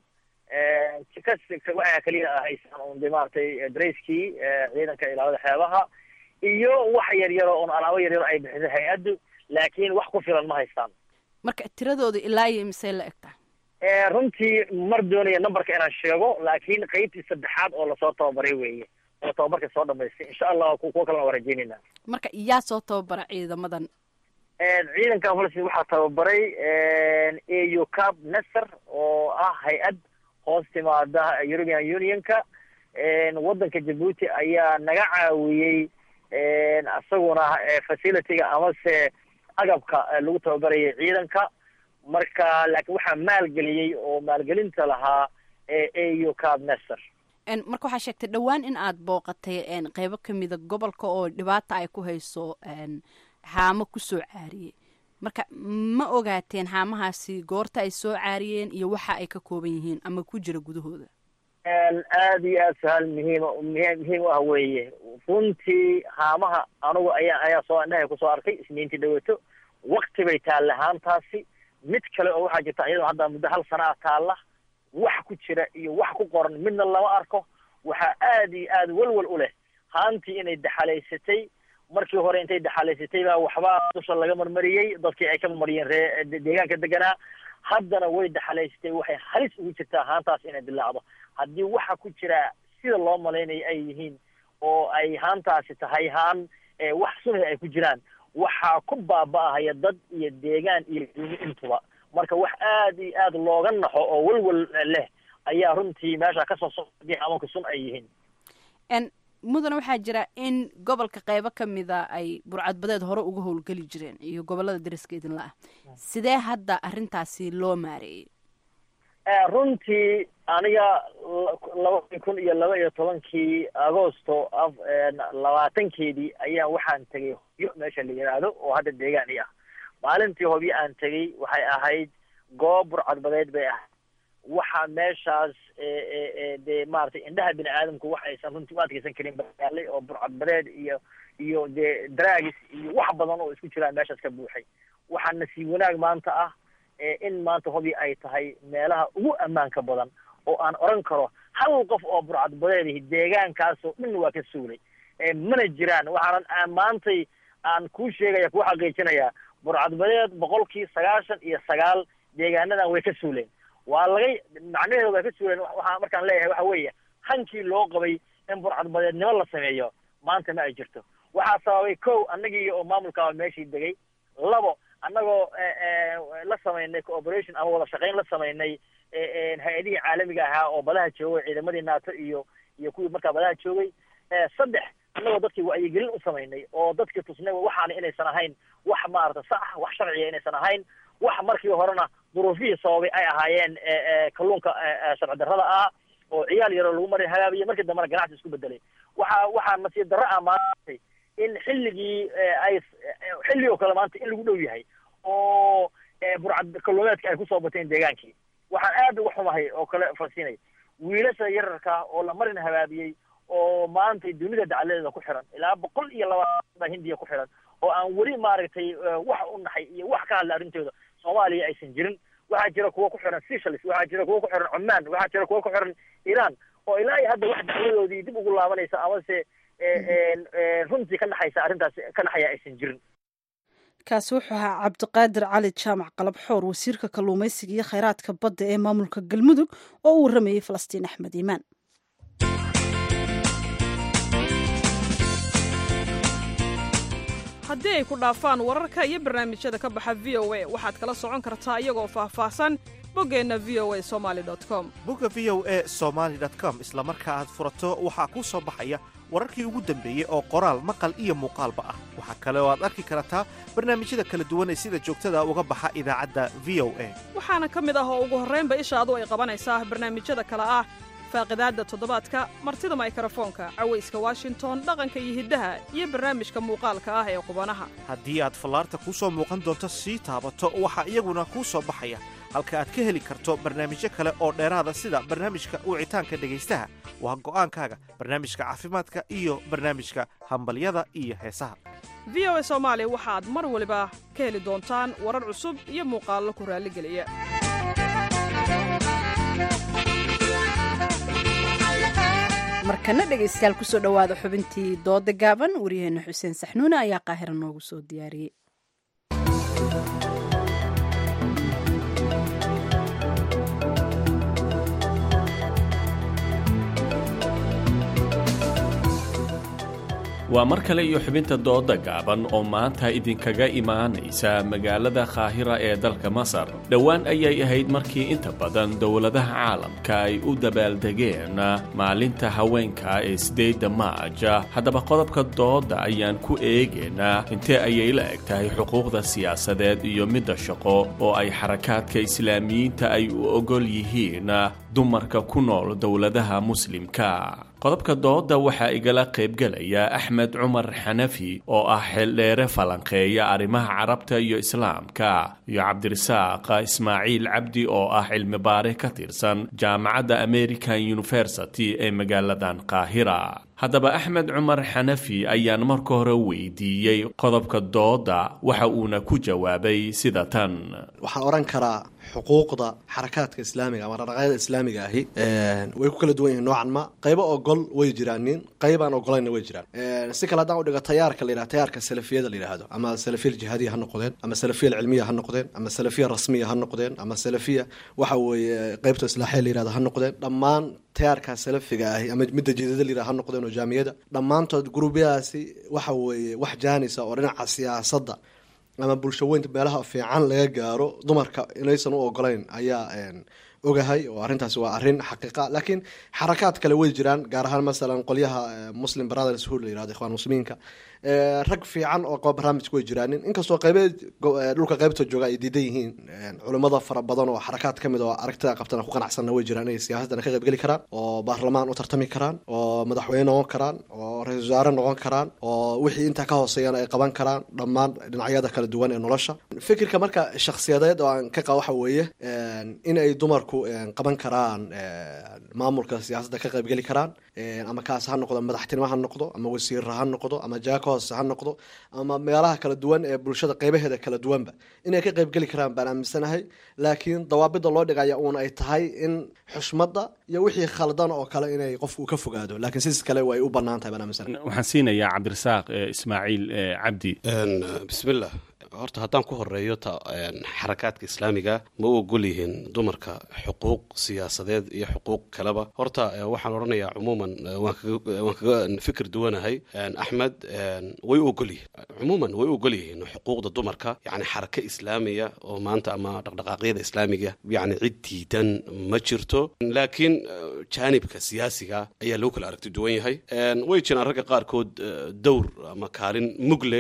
waxa kaliya haystaan un de maaragtay darayskii ciidanka ilaalada xeebaha iyo wax yar yaro un alaabo yar yaro ay bixisay hay-addu laakiin wax ku filan ma haystaan marka tiradooda ilaa iyo misey la egtaa runtii mar doonaya numberka inaan sheego laakiin qeybtii saddexaad oo lasoo tababaray weeye oo tababarka soo dhamaystay insha allah kuwa kalena waa rajeynayna marka yaa soo tababara ciidamadan ciidankan falastiin waxaa tababaray au cab nasser oo ah hay-ad hoos timaada european unionka waddanka jabuuti ayaa naga caawiyey isaguna facilityga amase agabka lagu tababarayay ciidanka marka laakiin waxaa maalgeliyey oo maalgelinta lahaa au cab nasser marka waxaa sheegtay dhowaan in aad booqatay qeybo kamida gobolka oo dhibaata ay ku hayso haamo kusoo caariyey marka ma ogaateen haamahaasi goorta ay soo caariyeen iyo waxa ay ka kooban yihiin ama ku jira gudahooda aada iyo aada su-aal muhiima muhiim u ah weeye runtii haamaha anugu ayaa ayaa soo indhahay kusoo arkay isniintii dhaweeto wakti bay taalla haantaasi mid kale oo waxaa jirta iyadoo hadda muddo hal sana ah taalla wax ku jira iyo wax ku qoran midna lama arko waxaa aada iyo aada welwel u leh haantii inay daxalaysatay markii hore intay daxalaysatay baa waxbaa dusha laga marmariyey dadkii ay ka marmariyeen ree deegaanka deganaa haddana way daxalaysatay waxay halis ugu jirtaa haantaas inay dilaacdo haddii waxa ku jira sida loo malaynayo ay yihiin oo ay haantaasi tahay haan wax sunhi ay ku jiraan waxaa ku baaba'ahaya dad iyo deegaan iyo duuni intuba marka wax aad iyo aad looga naxo oo welwel leh ayaa runtii meesha kasoo socdii amanka sun ay yihiin mudane waxaa jira in gobolka qeybo ka mida ay burcadbadeed hore uga howlgeli jireen iyo gobolada dariska idinla ah sidee hadda arrintaasi loo maareeyey runtii aniga laba kun iyo laba iyo tobankii agosto labaatankeedii ayaa waxaan tegay hobyo meesha la yidhaahdo oo hadda deegaan i ah maalintii hobyo aan tegay waxay ahayd goob burcadbadeed bay ahayd waxaa meeshaas dee maaragtay indhaha bini aadamku wax aysan runtii u adkeysan karin bayaalay oo burcadbadeed iyo iyo dee dragis iyo wax badan oo isku jiraan meeshaas ka buuxay waxaa nasiib wanaag maanta ah in maanta hobi ay tahay meelaha ugu ammaanka badan oo aan oran karo hal qof oo burcadbadeedihi deegaankaasoo dhan waa ka suulay mana jiraan waxaanan maantay aan kuu sheegaya kuu xaqiijinaya burcadbadeed boqolkii sagaashan iyo sagaal deegaanadan way ka suuleen waa laga macnaheedu way ka suuleen waxaa markaan leeyahay waxa weeye hankii loo qabay in burcadbadeednimo la sameeyo maanta ma ay jirto waxaa sababay kow annagii oo maamulkaa meeshii degay labo annagoo la samaynay cooperation ama wada shaqayn la samaynay hay-adihii caalamiga ahaa oo badaha joogay ciidamadii naato iyo iyo kuwii markaa badaha joogay saddex annagoo dadkii wacyigelin u samaynay oo dadkii tusnay waxaana inaysan ahayn wax maarata sax wax sharciya inaysan ahayn wax markii horena duruufihii sababay ay ahaayeen kalluunka sharci darrada ah oo ciyaal yaroo lagu mari hagaabiye markii dambena ganacsi isku bedelay waxa waxaa nasiib darro ah maantay in xilligii ay xilli oo kale maanta in lagu dhow yahay oo burcad kalluumeedka ay kusoo bateen deegaankii waxaan aad uga xumahay oo kale farsiinay wiilasha yararka oo la marin habaabiyey oo maanta dunida dacaladeeda ku xiran ilaa boqol iyo labaatan baa hindiya ku xiran oo aan weli maaragtay wax u naxay iyo wax ka hadla arrintooda soomaaliya aysan jirin waxaa jira kuwa ku xiran seychelles waxaa jira kuwa ku xiran cumaan waxaa jira kuwa ku xiran iran oo ilaa iyo hadda wax dacwadoodii dib ugu laabanaysa amase runtii ka naxaysa arrintaas ka naxaya aysan jirin kaasi wuxuu ahaa cabdiqaadir cali jaamac qalabxoor wasiirka kalluumaysiga iyo khayraadka badda ee maamulka galmudug oo u warramayey falastiin axmed iimaan haddii ay ku dhaafaan wararka iyo barnaamijyada ka baxa v o a waxaad kala socon kartaa iyagoo faahfaahsan boggeenna v o a somaali com bogga v o a somaali com isla marka aad furato waxaa kuu soo baxaya wararkii ugu dambeeyey oo qoraal maqal iyo muuqaalba ah waxaa kale oo aad arki kartaa barnaamijyada kala duwan ee sida joogtada uga baxa idaacadda v o a waxaana ka mid ah oo ugu horraynba ishaadu ay qabanaysaa barnaamijyada kale ah faaqidaadda toddobaadka martida maykrofoonka cawayska washington dhaqanka iyo hiddaha iyo barnaamijka muuqaalka ah ee qubanaha haddii aad fallaarta kuu soo muuqan doonto sii taabato waxaa iyaguna kuu soo baxaya halka aad ka heli karto barnaamijyo kale oo dheeraada sida barnaamijka wicitaanka dhegaystaha waa go'aankaaga barnaamijka caafimaadka iyo barnaamijka hambalyada iyo heesaha v o a soomaali waxaad mar waliba ka heli doontaan warar cusub iyo muuqaallo ku raalligeliya markana dhegaystayaal kusoo dhowaada xubintii dooda gaaban waryaheena xuseen saxnuune ayaa qaahira noogu soo diyaariyey waa mar kale iyo xubinta dooda gaaban oo maanta idinkaga imaanaysa magaalada kaahira ee dalka masar dhowaan ayay ahayd markii inta badan dowladaha caalamka ay u dabaaldegeen maalinta haweenka ee sideedda maaja haddaba qodobka dooda ayaan ku eegaynaa intee ayay la eg tahay xuquuqda siyaasadeed iyo midda shaqo oo ay xarakaadka islaamiyiinta ay u ogol yihiin dumarka ku nool dowladaha muslimka qodobka dooda waxaa igala qaybgelaya axmed cumar xanafi oo ah xildheere falanqeeya arrimaha carabta iyo islaamka iyo cabdirasaaq ismaaciil cabdi oo ah cilmibaare ka tirsan jaamacadda american university ee magaaladan qaahira haddaba axmed cumar xanafi ayaan marka hore weydiiyey qodobka dooda waxa uuna ku jawaabay sida tan waxaan odhan karaa xuquuqda xarakaadka islaamiga ama dhaqaaqyada islaamiga ahi way ku kala duwan yihiin noocan ma qaybo ogol way jiraan nin qaybaan ogolayna way jiraan si kale haddaan udhigo tayaarka la yidhaha tayaarka salafiyada la yidhaahdo ama salafiya aljihaadiya ha noqdeen ama salafiya alcilmiya ha noqdeen ama salafiya rasmiya ha noqdeen ama salafiya waxa weeye qaybta islaaxiya la yidhahdo ha noqdeen dhammaan tayaarka salafiga ahi ama midda jidada la yidhaha ha noqdeen oo jaamiyada dhammaantood gurubyadaasi waxa weeye wax jaanisa oo dhinaca siyaasadda ama bulsho weynta meelaha fiican laga gaaro dumarka inaysan u ogolayn ayaa ogahay oo arrintaasi waa arrin xaqiiqa laakiin xarakaad kale way jiraan gaar ahaan masalan qolyaha muslim brothers hood la yirahdo ikhwaan muslimiinka rag fiican oo qaba barnaamijka way jiraanin inkastoo qaybeed dhulka qaybta jooga ay diidan yihiin culimmada fara badan oo xarakaad ka mid oo aragtida qabtana ku qanacsanna way jiraan inay siyaasadana ka qaybgeli karaan oo baarlamaan u tartami karaan oo madaxweyne noqon karaan oo ra-isul wasaare noqon karaan oo wixii intaa ka hooseeyana ay qaban karaan dhammaan dhinacyada kala duwan ee nolosha fikirka marka shakhsiyadeed oo aan ka qaba waxa weeye in ay dumarku qaban karaan maamulka siyaasadda ka qaybgeli karaan ama kaas ha noqdo madaxtinimo ha noqdo ama wasiirra ha noqdo ama jaaka hoose ha noqdo ama meelaha kala duwan ee bulshada qaybaheeda kala duwanba inay ka qaybgeli karaan baan aaminsanahay laakiin dawaabida loo dhigaya uun ay tahay in xushmadda iyo wixii khaldan oo kale inay qofku ka fogaado laakiin sidis kale way u bannaan tahay baan aaminsanahay waxaan siinayaa cabdirasaaq ismaaciil cabdi bismillah horta haddaan ku horeeyo ta xarakaadka islaamiga ma u ogol yihiin dumarka xuquuq siyaasadeed iyo xuquuq kaleba horta waxaan odhanayaa cumuuman waan kaga fikir duwanahay axmed way u ogol yihiin cumuuman way u ogol yihiin xuquuqda dumarka yani xaraka islaamiya oo maanta ama dhaqdhaqaaqyada islaamiga yani cid diidan ma jirto laakiin jaanibka siyaasiga ayaa lagu kala aragti duwan yahay way jiraan ragga qaarkood dowr ama kaalin mug leh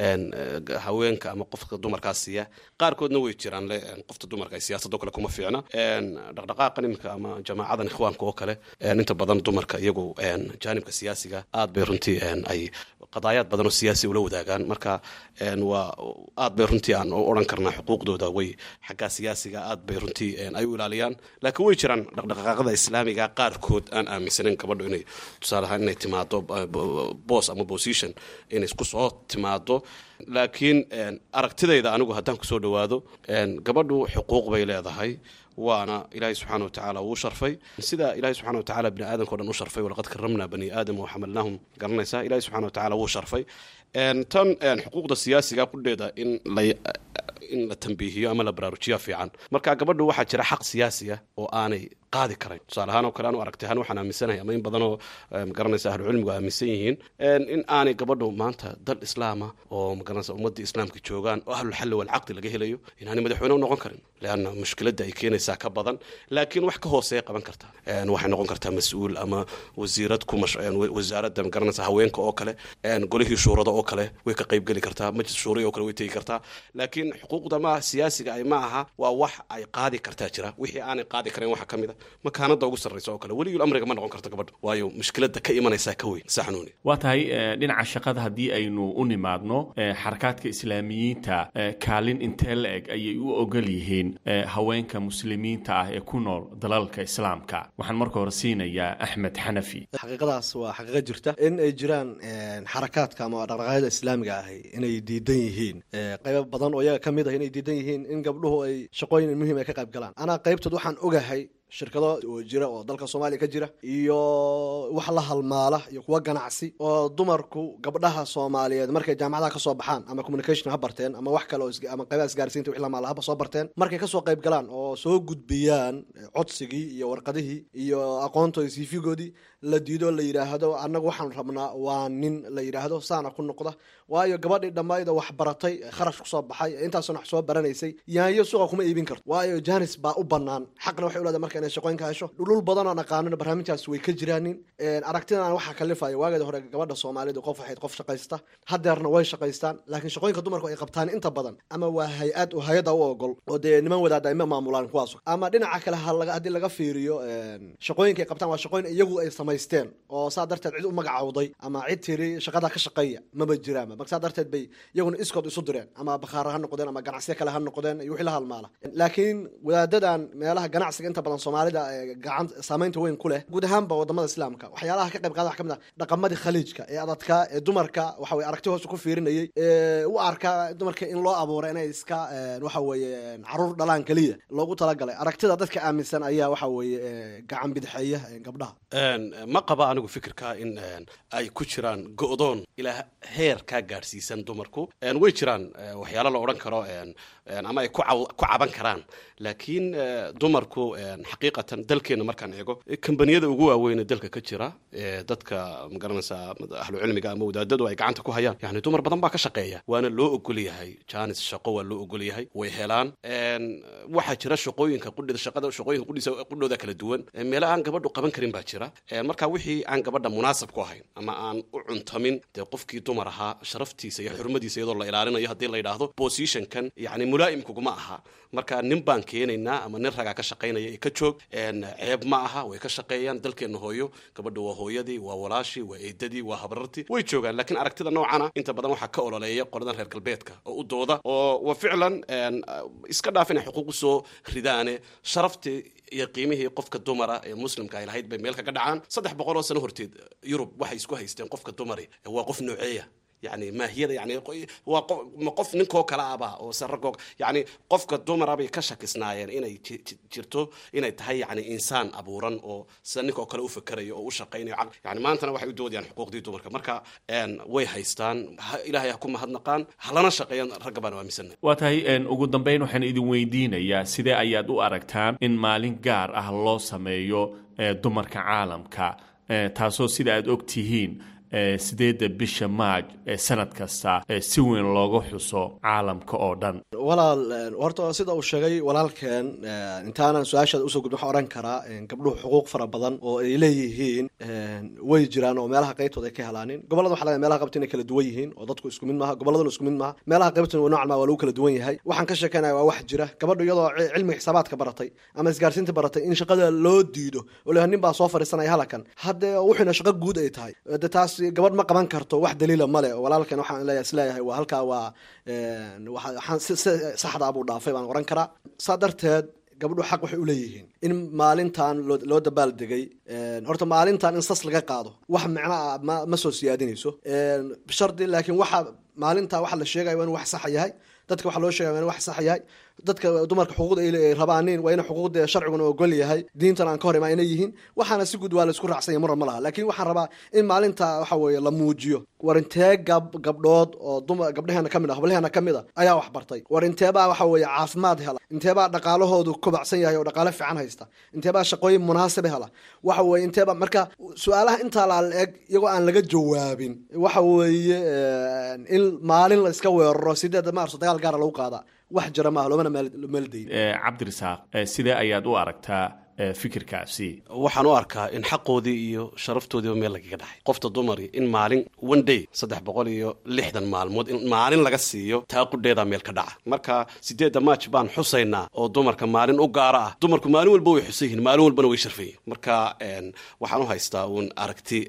haweenka ama qofka dumarkaas siiya qaarkoodna way jiraan le qofta dumarka ay siyaasadoo kale kuma fiicna dhaqdhaqaaqa iminka ama jamaacadan ikhwaanka oo kale inta badan dumarka iyagu jaanibka siyaasiga aad bay runtii ay qadaayaad badan oo siyaasi ula wadaagaan marka waa aad bay runtii aan odhan karnaa xuquuqdooda way xaggaa siyaasiga aad bay runtii ay u ilaaliyaan laakiin way jiraan dhaqdhaqaaqada islaamiga qaarkood aan aaminsanin gabadho inay tusaale ahaan inay timaado boos ama position inay isku soo timaado laakiin aragtidayda anigu haddaan kusoo dhawaado gabadhu xuquuq bay leedahay waana ilaahay subxaana wa tacaala wuu sharfay sida ilahay subxana wa tacala bini aadamka o dhan u sharfay walaqad karamnaa bani aadama waxamalnaahum garanaysaa ilahay subxana wa tacala wuu sharfay tan xuquuqda siyaasiga kudheeda in la in la tambiihiyo ama la baraarujiya fiican marka gabadhu waxaa jira xaq siyaasiya oo aanay qaadi karayn tusaale ahaan oo kale anu aragtay ahaan waxaan aaminsanahay ama in badanoo magaranaysa ahlucilmigu aaminsan yihiin in aanay gabadhu maanta dal islaama oo magaranaysa ummadii islaamka joogaan oo ahlulxalli walcaqdi laga helayo inaanay madaxweyne u noqon karin leanna mushkiladda ay keenaysaa ka badan laakiin wax ka hooseeya qaban kartaa waxay noqon kartaa mas-uul ama wasiirad ku wasaaradda magaranaysa haweenka oo kale golihii shuurada oo kale way ka qaybgeli kartaa majlis shuuriya oo kale way tegi kartaa laakiin xuquuqda ma siyaasiga ay ma aha waa wax ay qaadi kartaa jira wixii aanay qaadi karayn waxa ka mid a makaanada ugu sarraysa oo kale weligii amriga ma noqon karto gabadha waayo mushkiladda ka imanaysaa ka weyn saxnuuni waa tahay dhinaca shaqada haddii aynu u nimaadno xarakaadka islaamiyiinta kaalin intee la eg ayay u ogol yihiin haweenka muslimiinta ah ee ku nool dalalka islaamka waxaan marka hore siinayaa axmed xanafi xaqiiqadaas waa xaqiiqo jirta in ay jiraan xarakaadka ama dhaqdhaqaaqyada islaamiga ahi inay diidan yihiin qaybo badan oo iyaga ka mid ah inay diidan yihiin in gabdhuhu ay shaqooyin muhiim ay ka qayb galaan anaa qaybtood waxaan ogahay shirkado oo jira oo dalka soomaaliya ka jira iyo wax la halmaala iyo kuwa ganacsi oo dumarku gabdhaha soomaaliyeed markay jaamacadaha kasoo baxaan ama communication ha barteen ama wax kale ama qaybaha isgaarsiinta wix lamaala haba soo barteen markay kasoo qayb galaan oo soo gudbiyaan codsigii iyo warqadihii iyo aqoontoodii siifigoodii la diido la yidhaahdo annagu waxaan rabnaa waa nin la yidhaahdo saana ku noqda waayo gabadhii dhammayda wax baratay kharash kusoo baxay intaasuna wax soo baranaysay yaanyo suuqa kuma iibin karto waayo janis baa u bannaan xaqna waxay uleedahay marka inay shaqooyinka hesho dhulul badan oo aqaanina barnaamijkaas way ka jiraanin aragtidan waxaa kalifaya waageeda hore gabadha soomaalidu qof waxayd qof shaqaysta hadeerna way shaqaystaan laakiin shaqooyinka dumarku ay qabtaan inta badan ama waa hay-ad oo hay-adda u ogol oo dee niman wadaada ima maamulaan kuwaas ama dhinaca kale haddii laga fiiriyo shaqooyinka ay qabtaan waa shaqooyin iyagu ay samaysteen oo saa darteed cid u magacawday ama cid tiri shaqada ka shaqeeya maba jiraanba marka saa darteed bay iyaguna iskood isu direen ama bakhaara ha noqdeen ama ganacsiyo kale ha noqdeen iyo wixii la halmaala laakiin wadaadadan meelaha ganacsiga inta badan soomaalida gacan saamaynta weyn ku leh guud ahaanba wadamada islaamka waxyaalaha ka qayb qaada waxa ka mid ah dhaqamadii khaliijka ee adadka ee dumarka waxa weye aragti hoose ku fiirinayay ee u arka dumarka in loo abuuray inay iska waxa weeye caruur dhalaan keliya loogu talagalay aragtida dadka aaminsan ayaa waxa weeye gacan bidixeeya gabdhaha ma qaba anigu fikirka in ay ku jiraan go'doon ilaa heer kaa gaadhsiisan dumarku way jiraan waxyaalo la odhan karo ama ay ku caban karaan laakiin dumarku xaqiiqatan dalkeenna markaan eego kambaniyada ugu waaweyn ee dalka ka jira ee dadka magaranaysaa ahlucilmiga ama wadaadadu ay gacanta ku hayaan yani dumar badan baa ka shaqeeya waana loo ogol yahay janis shaqo waa loo ogol yahay way helaan waxaa jira shaqooyinka qudhida shaqada shaqooyinka qudhiisa qudhooda kala duwan meelo aan gabadhu qaban karin baa jira marka wixii aan gabadha munaasab ku ahayn ama aan u cuntamin dee qofkii dumar ahaa sharaftiisa iyo xurmadiisa iyadoo la ilaalinayo haddii la yidhaahdo positionkan yani mulaa'imkuguma aha marka nin baan keenaynaa ama nin ragaa ka shaqaynaya ee ka joog ceeb ma aha way ka shaqeeyaan dalkeenna hooyo gabadha waa hooyadii waa walaashii waa eedadii waa habrartii way joogaan laakiin aragtida noocana inta badan waxaa ka ololeeya qoladan reer galbeedka oo u dooda oo wa ficlan iska dhaaf inay xuquuq usoo ridaane sharaftii iyo qiimihii qofka dumara ee muslimka ay lahayd bay meel kaga dhacaan saddex boqol oo sano horteed yurub waxay isku haysteen qofka dumari waa qof nooceeya yani maahiyada yani waa qof ma qof ninkoo kale aba oo se raggoo yani qofka dumara bay ka shakisnaayeen inay jirto inay tahay yani insaan abuuran oo sida ninkoo kale u fakerayo oo u shaqaynayo yani maantana waxay u doodayaan xuquuqdii dumarka marka way haystaan ilaahay ha ku mahadnaqaan halana shaqeeyaan ragga baan aaminsana waa tahay ugu dambeyn waxaan idin weydiinayaa sidee ayaad u aragtaan in maalin gaar ah loo sameeyo dumarka caalamka taasoo sida aad og tihiin sideedda bisha maaj ee sanad kasta si weyn looga xuso caalamka oo dhan walaal horta sida uu sheegay walaalkeen intaanan su-aashaada usoo gudbin waxaan odhan karaa gabdhuhu xuquuq fara badan oo ay leeyihiin way jiraan oo meelaha qaybtooda ay ka helaanin gobolada waxa laga meelaha qaybta inay kala duwan yihiin oo dadku isku mid maaha gobolladuna isku mid maaha meelaha qaybtuna noocan maa waa lagu kala duwan yahay waxaan ka sheekeynaya waa wax jira gabadhu iyadoo cilmiga xisaabaadka baratay ama isgaarsiinta baratay in shaqada loo diido oo leeyahay nin baa soo fadhiisanaya halakan haddee wuxuuna shaqo guud ay tahay de taas gabadh ma qaban karto wax daliila male walaalkan waxaan leeyahay isleeyahay waa halkaa waa waxaan si saxda buu dhaafay baan oran karaa saa darteed gabdhu xaq waxay uleeyihiin in maalintan loo dabaal degay horta maalintan in sas laga qaado wax micno ah ma ma soo siyaadinayso bishardi laakiin waxa maalinta waxa la sheegaya waa in wax sax yahay dadka waxa loo sheegaya waa in wax sax yahay dadka dumarka xuquuqda ay rabaanin waa in xuquuqda sharciguna ogol yahay diintan aan ka hor imaa inay yihiin waxaana si guud waa la isku raacsanya muran ma laha laakiin waxaan rabaa in maalinta waxa weeye la muujiyo war intee gab gabdhood oo dumar gabdhaheena kamid ah hablaheena kamid a ayaa wax bartay war inteebaa waxa weeye caafimaad hela inteebaa dhaqaalahoodu kobacsan yahay oo dhaqaale fiican haysta inteebaa shaqooyin munaasiba hela waxa weeye inteebaa marka su-aalaha intaa la eg iyagoo aan laga jawaabin waxa weeye in maalin la iska weeraro sideeda maarso dagaal gaara lagu qaadaa wax jira maaha loomana meeldayn cabdirasaaq sidee ayaad u aragtaa fikirkaasi waxaan u arkaa in xaqoodii iyo sharaftoodiiba meel lagaga dhaxay qofta dumari in maalin one day saddex boqol iyo lixdan maalmood in maalin laga siiyo taa qudheedaa meel ka dhaca marka sideedda maaj baan xusaynaa oo dumarka maalin u gaara ah dumarku maalin walba way xusan yihiin maalin walbana way sharfan yihin marka waxaan u haystaa uun aragti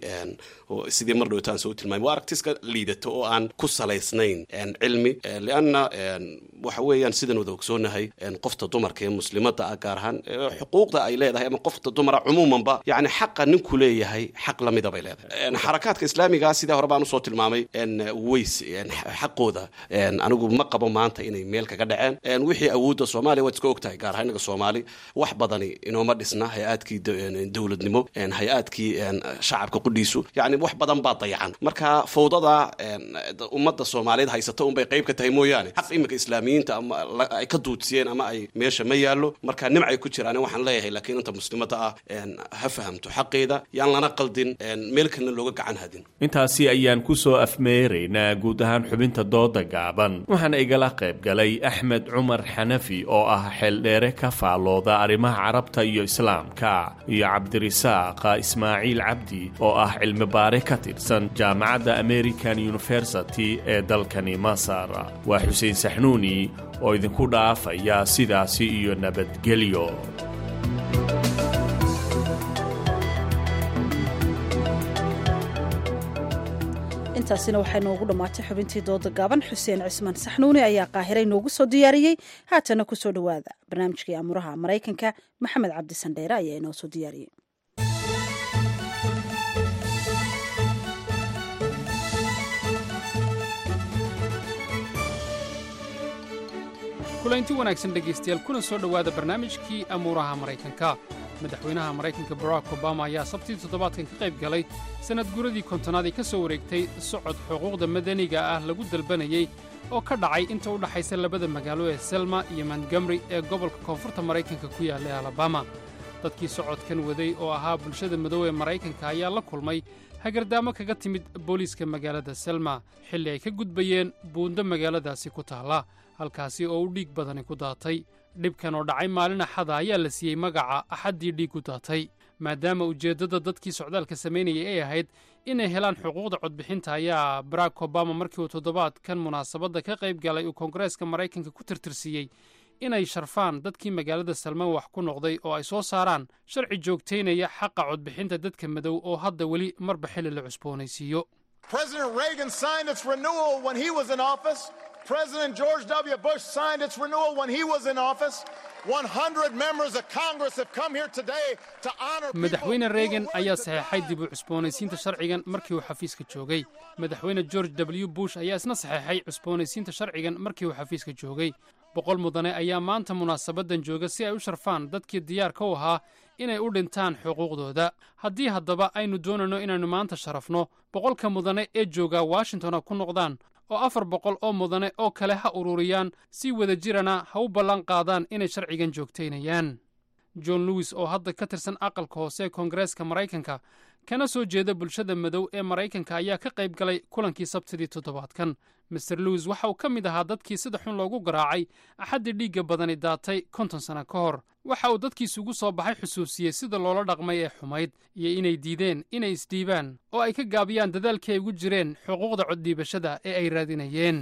sidii mar dhowtaan soo tilmaamay waa aragti iska liidato oo aan ku salaysnayn cilmi lianna waxa weeyaan sidan wada ogsoonahay qofta dumarka ee muslimada ah gaar ahaan xuquuqda ay leedahay ama qofta dumara cumuumanba yani xaqa ninku leeyahay xaq lamida bay leedahay xarakaadka islaamiga sidaa hore baan usoo tilmaamay ways xaqooda anigu ma qabo maanta inay meel kaga dhaceen wixii awoodda soomaaliya waad iska ogtahay gaar ahaan inaga soomaali wax badani inooma dhisna hay-aadkii dowladnimo hay-aadkii shacabka qudhiisu yani wax badan baa dayacan marka fawdada ummadda soomaaliyeed haysata unbay qayb ka tahay mooyaane xaq iminka islaamiyiinta ama ay ka duudsiyeen ama ay meesha ma yaallo marka nimcay ku jiraan waxaan leeyahay laakiin inta muslimada ah ha fahamto xaqeeda yaan lana qaldin meel kalena looga gacan hadin intaasi ayaan ku soo afmeeraynaa guud ahaan xubinta dooda gaaban waxaana igala qayb galay axmed cumar xanafi oo ah xeeldheere ka faallooda arrimaha carabta iyo islaamka iyo cabdirisaaq ismaaciil cabdi oo ah cilmi baare ka tirsan jaamacadda american university ee dalkani masar waa xuseen saxnuuni oo idinku dhaafaya sidaasi iyo nabadgelyo intaasina waxay noogu dhammaatay xubintii dooda gaaban xuseen cismaan saxnuuni ayaa qaahiray noogu soo diyaariyey haatana ku soo dhowaada barnaamijkii amuraha maraykanka maxamed cabdi sandheere ayaa inoo soo diyaariyey kulanti wanaagsan dhegaystayaal kuna soo dhowaada barnaamijkii amuuraha maraykanka madaxweynaha maraykanka barack obama ayaa sabtii toddobaadkan ka qayb galay sannad guradii kontonaad ee ka soo wareegtay socod xuquuqda madaniga ah lagu dalbanayey oo ka dhacay inta u dhaxaysa labada magaalo ee selma iyo montgomeri ee gobolka koonfurta maraykanka ku yaalla ee alabama dadkii socodkan waday oo ahaa bulshada madow ee maraykanka ayaa la kulmay hagardaamo kaga timid booliiska magaalada selma xilli ay ka gudbayeen buundo magaaladaasi ku taalla halkaasi oo u dhiig badani ku daatay dhibkan oo dhacay maalin axada ayaa la siiyey magaca axaddii dhiig u daatay maadaama ujeeddada dadkii socdaalka samaynayay ay ahayd inay helaan xuquuqda codbixinta ayaa barack obama markii uu toddobaadkan munaasabadda ka qayb galay uu koongareeska maraykanka ku tirtirsiiyey inay sharfaan dadkii magaalada salmaan wax ku noqday oo ay soo saaraan sharci joogtaynaya xaqa codbixinta dadka madow oo hadda weli marba xilli la cusboonaysiiyo President Reagan signed its renewal when he was in office. President George W. Bush signed its renewal when he was in office. 100 members of Congress have come here today to honor madaxweyne reegan ayaa saxeexay dib u cusboonaysiinta sharcigan markii uu xafiiska joogay madaxweyne george w bush ayaa isna saxeexay cusboonaysiinta sharcigan markii uu xafiiska joogay boqol mudane ayaa maanta munaasabaddan jooga si ay u sharfaan dadkii diyaarka u ahaa inay u dhintaan xuquuqdooda haddii haddaba aynu doonayno inaynu maanta sharafno boqolka mudane ee jooga washingtona ku noqdaan oo afar boqol oo mudane oo kale ha ururiyaan si wada jirana ha u ballan qaadaan inay sharcigan joogtaynayaan john lewis oo hadda ka tirsan aqalka hoose ee koongareeska maraykanka kana soo jeeda bulshada madow ee maraykanka ayaa ka qayb galay kulankii sabtidii toddobaadkan master lewis waxa uu ka mid ahaa dadkii sida xun loogu garaacay axaddii dhiigga badani daatay konton sanno ka hor waxa uu dadkiisugu soo baxay xusuusiyey sida loola dhaqmay ee xumayd iyo inay diideen inay isdhiibaan oo ay ka gaabiyaan dadaalkii ay ugu jireen xuquuqda coddhiibashada ee ay raadinayeen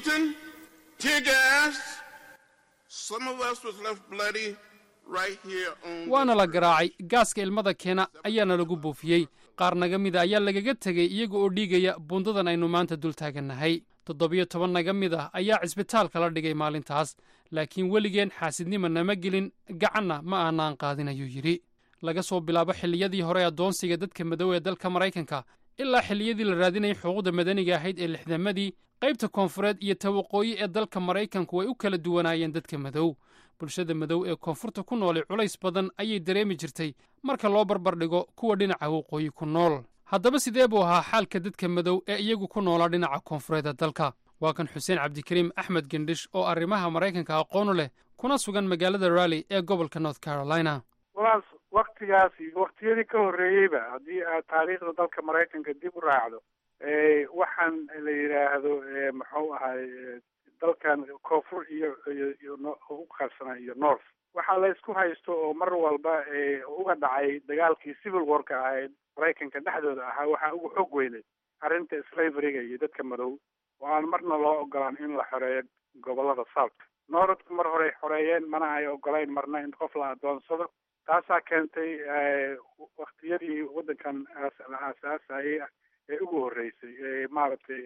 waana la garaacay gaaska ilmada keena ayaana lagu buufiyey qaar naga mida ayaa lagaga tegey iyaga oo dhiigaya bundadan aynu maanta dul taagannahay toddobiyo toban naga mid ah ayaa cisbitaalka la dhigay maalintaas laakiin weligeen xaasidnima nama gelin gacanna ma aanaan qaadin ayuu yidhi laga soo bilaabo xilliyadii hore addoonsiga dadka madow ee dalka maraykanka ilaa xilliyadii la raadinayay xuquuqda madaniga ahayd ee lixdamadii qaybta koonfureed iyo tawaqooyi ee dalka maraykanku way u kala duwanaayeen dadka madow bulshada madow ee koonfurta ku noolay culays badan ayay dareemi jirtay marka loo barbardhigo kuwa dhinaca waqooyi ku nool haddaba sidee buu ahaa xaalka dadka madow ee iyagu ku noolaa dhinaca koonfureed ee dalka waa kan xuseen cabdikariim axmed gendhish oo arrimaha maraykanka aqoonu leh kuna sugan magaalada rally ee gobolka north carolina walaas waktigaas iyo waktiyadii ka horreeyeyba haddii aad taariikhda dalka maraykanka dib u raacdo waxaan la yidhaahdo muxuu ahay dalkan koonfur iyo iyo u qaybsanaa iyo north waxaa la isku haysto oo mar walba uga dhacay dagaalkii civil warka ahayd maraykanka dhexdooda ahaa waxaa ugu xoog weynay arrinta slaveryga iyo dadka madow oo aan marna loo ogolaan in la xoreeyo gobolada south northka mar horey xoreeyeen mana ay ogolayn marna in qof la adoonsado taasaa keentay waktiyadii waddankan la aasaasayay ee ugu horreysay ee maaragtay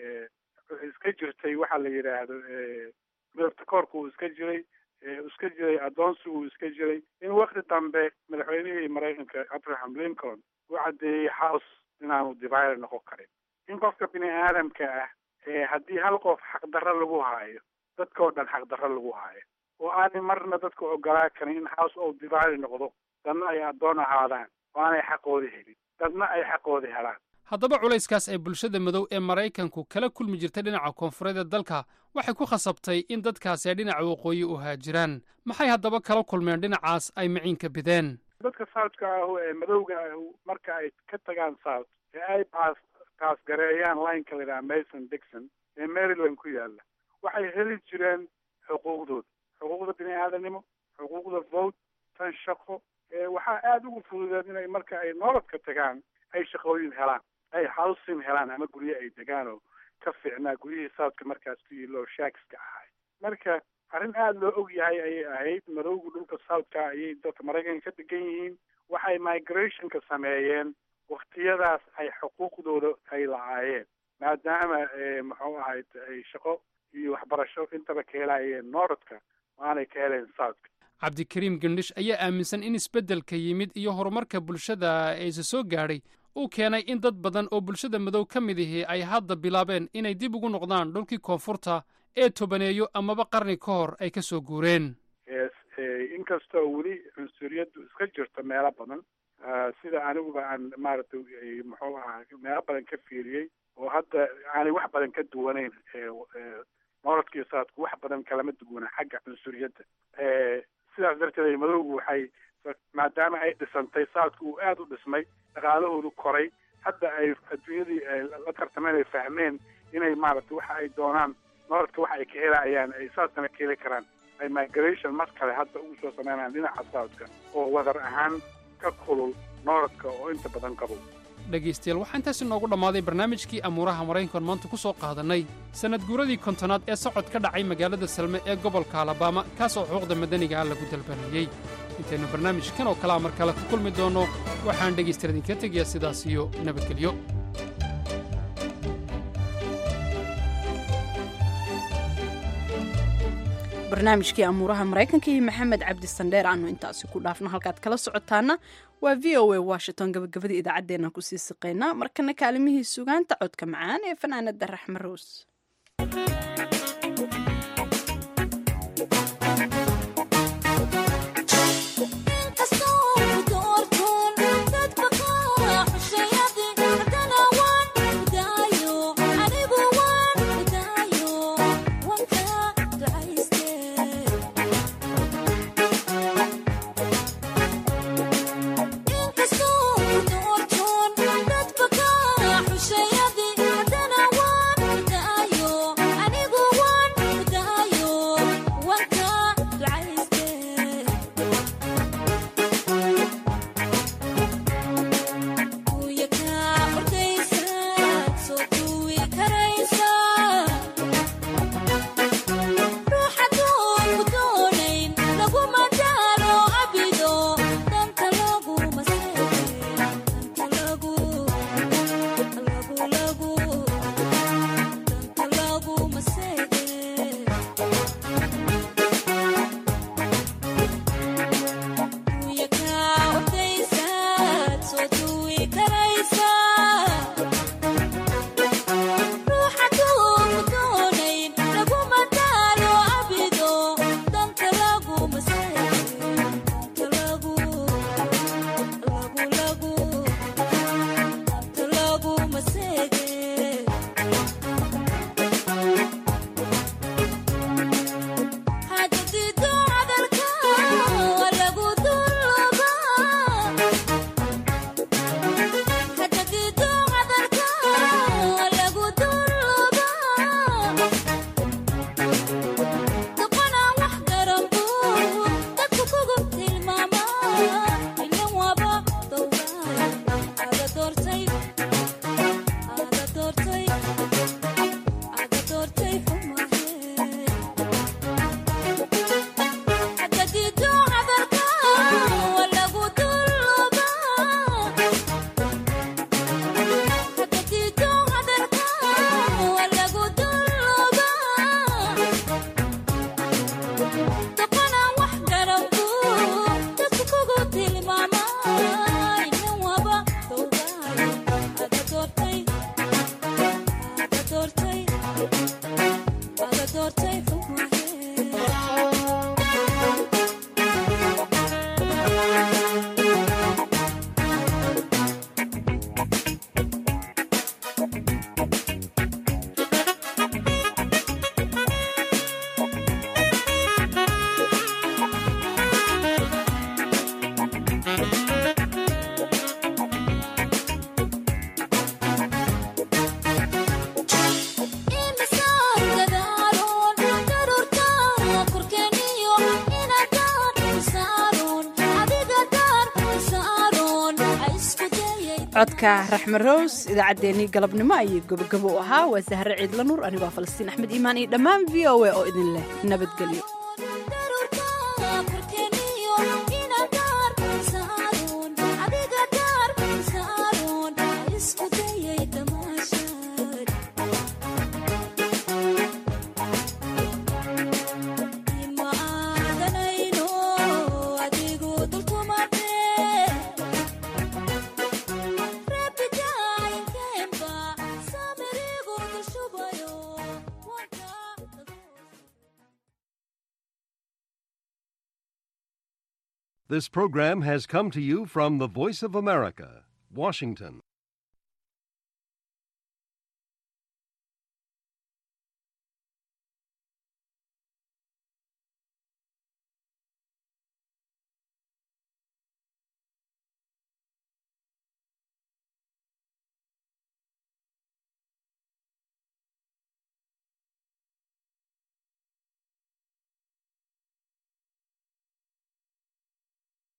iska jirtay waxaa la yidhaahdo midabta koorka uu iska jiray iska jiray addoonsigu uu iska jiray in wakti dambe madaxweynihii maraykanka abraham lincoln uu caddeeyey house inaanu divider noqon karin in qofka bini aadamka ah haddii hal qof xaqdarro lagu haayo dadka oo dhan xaqdarro lagu haayo oo aanay marna dadka ogolaa karin in house ou divider noqdo dadna ay addoon ahaadaan oo aanay xaqoodi helin dadna ay xaqoodi helaan haddaba culayskaas ay bulshada madow ee maraykanku kala kulmi jirtay dhinaca koonfureed ee dalka waxay ku khasabtay in dadkaasi ay dhinaca waqooyi u haajiraan maxay haddaba kala kulmeen dhinacaas ay maciinka bideen dadka southka ah ee madowga ah marka ay ka tagaan south ee ay baas taasgareeyaan lineka la yidhaha mason dixon ee maryland ku yaalla waxay heli jireen xuquuqdooda xuquuqda bini aadanimo xuquuqda vote tan shaqo waxaa aada ugu fududeed inay marka ay nolodka tagaan ay shaqooyin helaan ay housing helaan ama guryo ay degaan oo ka fiicnaa guryihii southka markaas ku yiilo shaakska ahay marka arrin aada loo og yahay ayay ahayd madowga dhulka southka ayay dadka maraykanka ka degan yihiin waxay migrationka sameeyeen waktiyadaas ay xuquuqdooda ay lacaayeen maadaama muxuu ahayd ay shaqo iyo waxbarasho intaba ka helayeen norodka aanay ka heleen southka cabdikariim gendhish ayaa aaminsan in isbeddelka yimid iyo horumarka bulshada eese soo gaadhay uu keenay in dad badan oo bulshada madow ka mid ihi ay hadda bilaabeen inay dib ugu noqdaan dhulkii koonfurta ee tobaneeyo amaba qarni ka hor ay ka soo guureen inkastoo weli cunsuriyaddu iska jirto meelo badan sida aniguba aan maaragtay muxuu ahaa meelo badan ka fiiriyey oo hadda aanay wax badan ka duwanayn norodkii saadku wax badan kalama duwana xagga cunsuriyadda sidaas darteed madowgu waxay maadaama ay dhisantay saadku uu aada u dhismay dhaqaalahoodu koray hadda ay adduunyadii la tartameen ay fahmeen inay maaragtay waxa ay doonaan norodka waxa ay ka helayaan ay saadkana ka heli karaan ay migration mar kale hadda ugu soo sameynayaan dhinaca saadka oo wadar ahaan ka kulul norodka oo inta badan qabo dhegaystayaal waxaa intaasi noogu dhammaaday barnaamijkii amuuraha maraykankan maanta ku soo qaadannay sannad guuradii kontonaad ee socod ka dhacay magaalada salme ee gobolka alabama kaas oo xuquuqda madaniga ah lagu dalbanayey intaynu barnaamijkan oo kalea mar kale ku kulmi doonno waxaan dhegaystayaal idinka tegayaa sidaas iyo nabadgelyo barnaamijkii amuuraha maraykanka iyo maxamed cabdi sandheer aanu intaasi ku dhaafno halkaad kala socotaana waa v o a washington gabagabadii idaacaddeenna kusii siqaynaa markana kaalimihii sugaanta codka macaan ee fanaanada raxme rows codka raxme rows idaacaddeenii galabnimo ayay gobogabo u ahaa waa sahre ciidla nuur anigoo falastiin axmed iimaan iyo dhammaan v o a oo idin leh nabadgelyo This program has come to you from the Voice of America, Washington.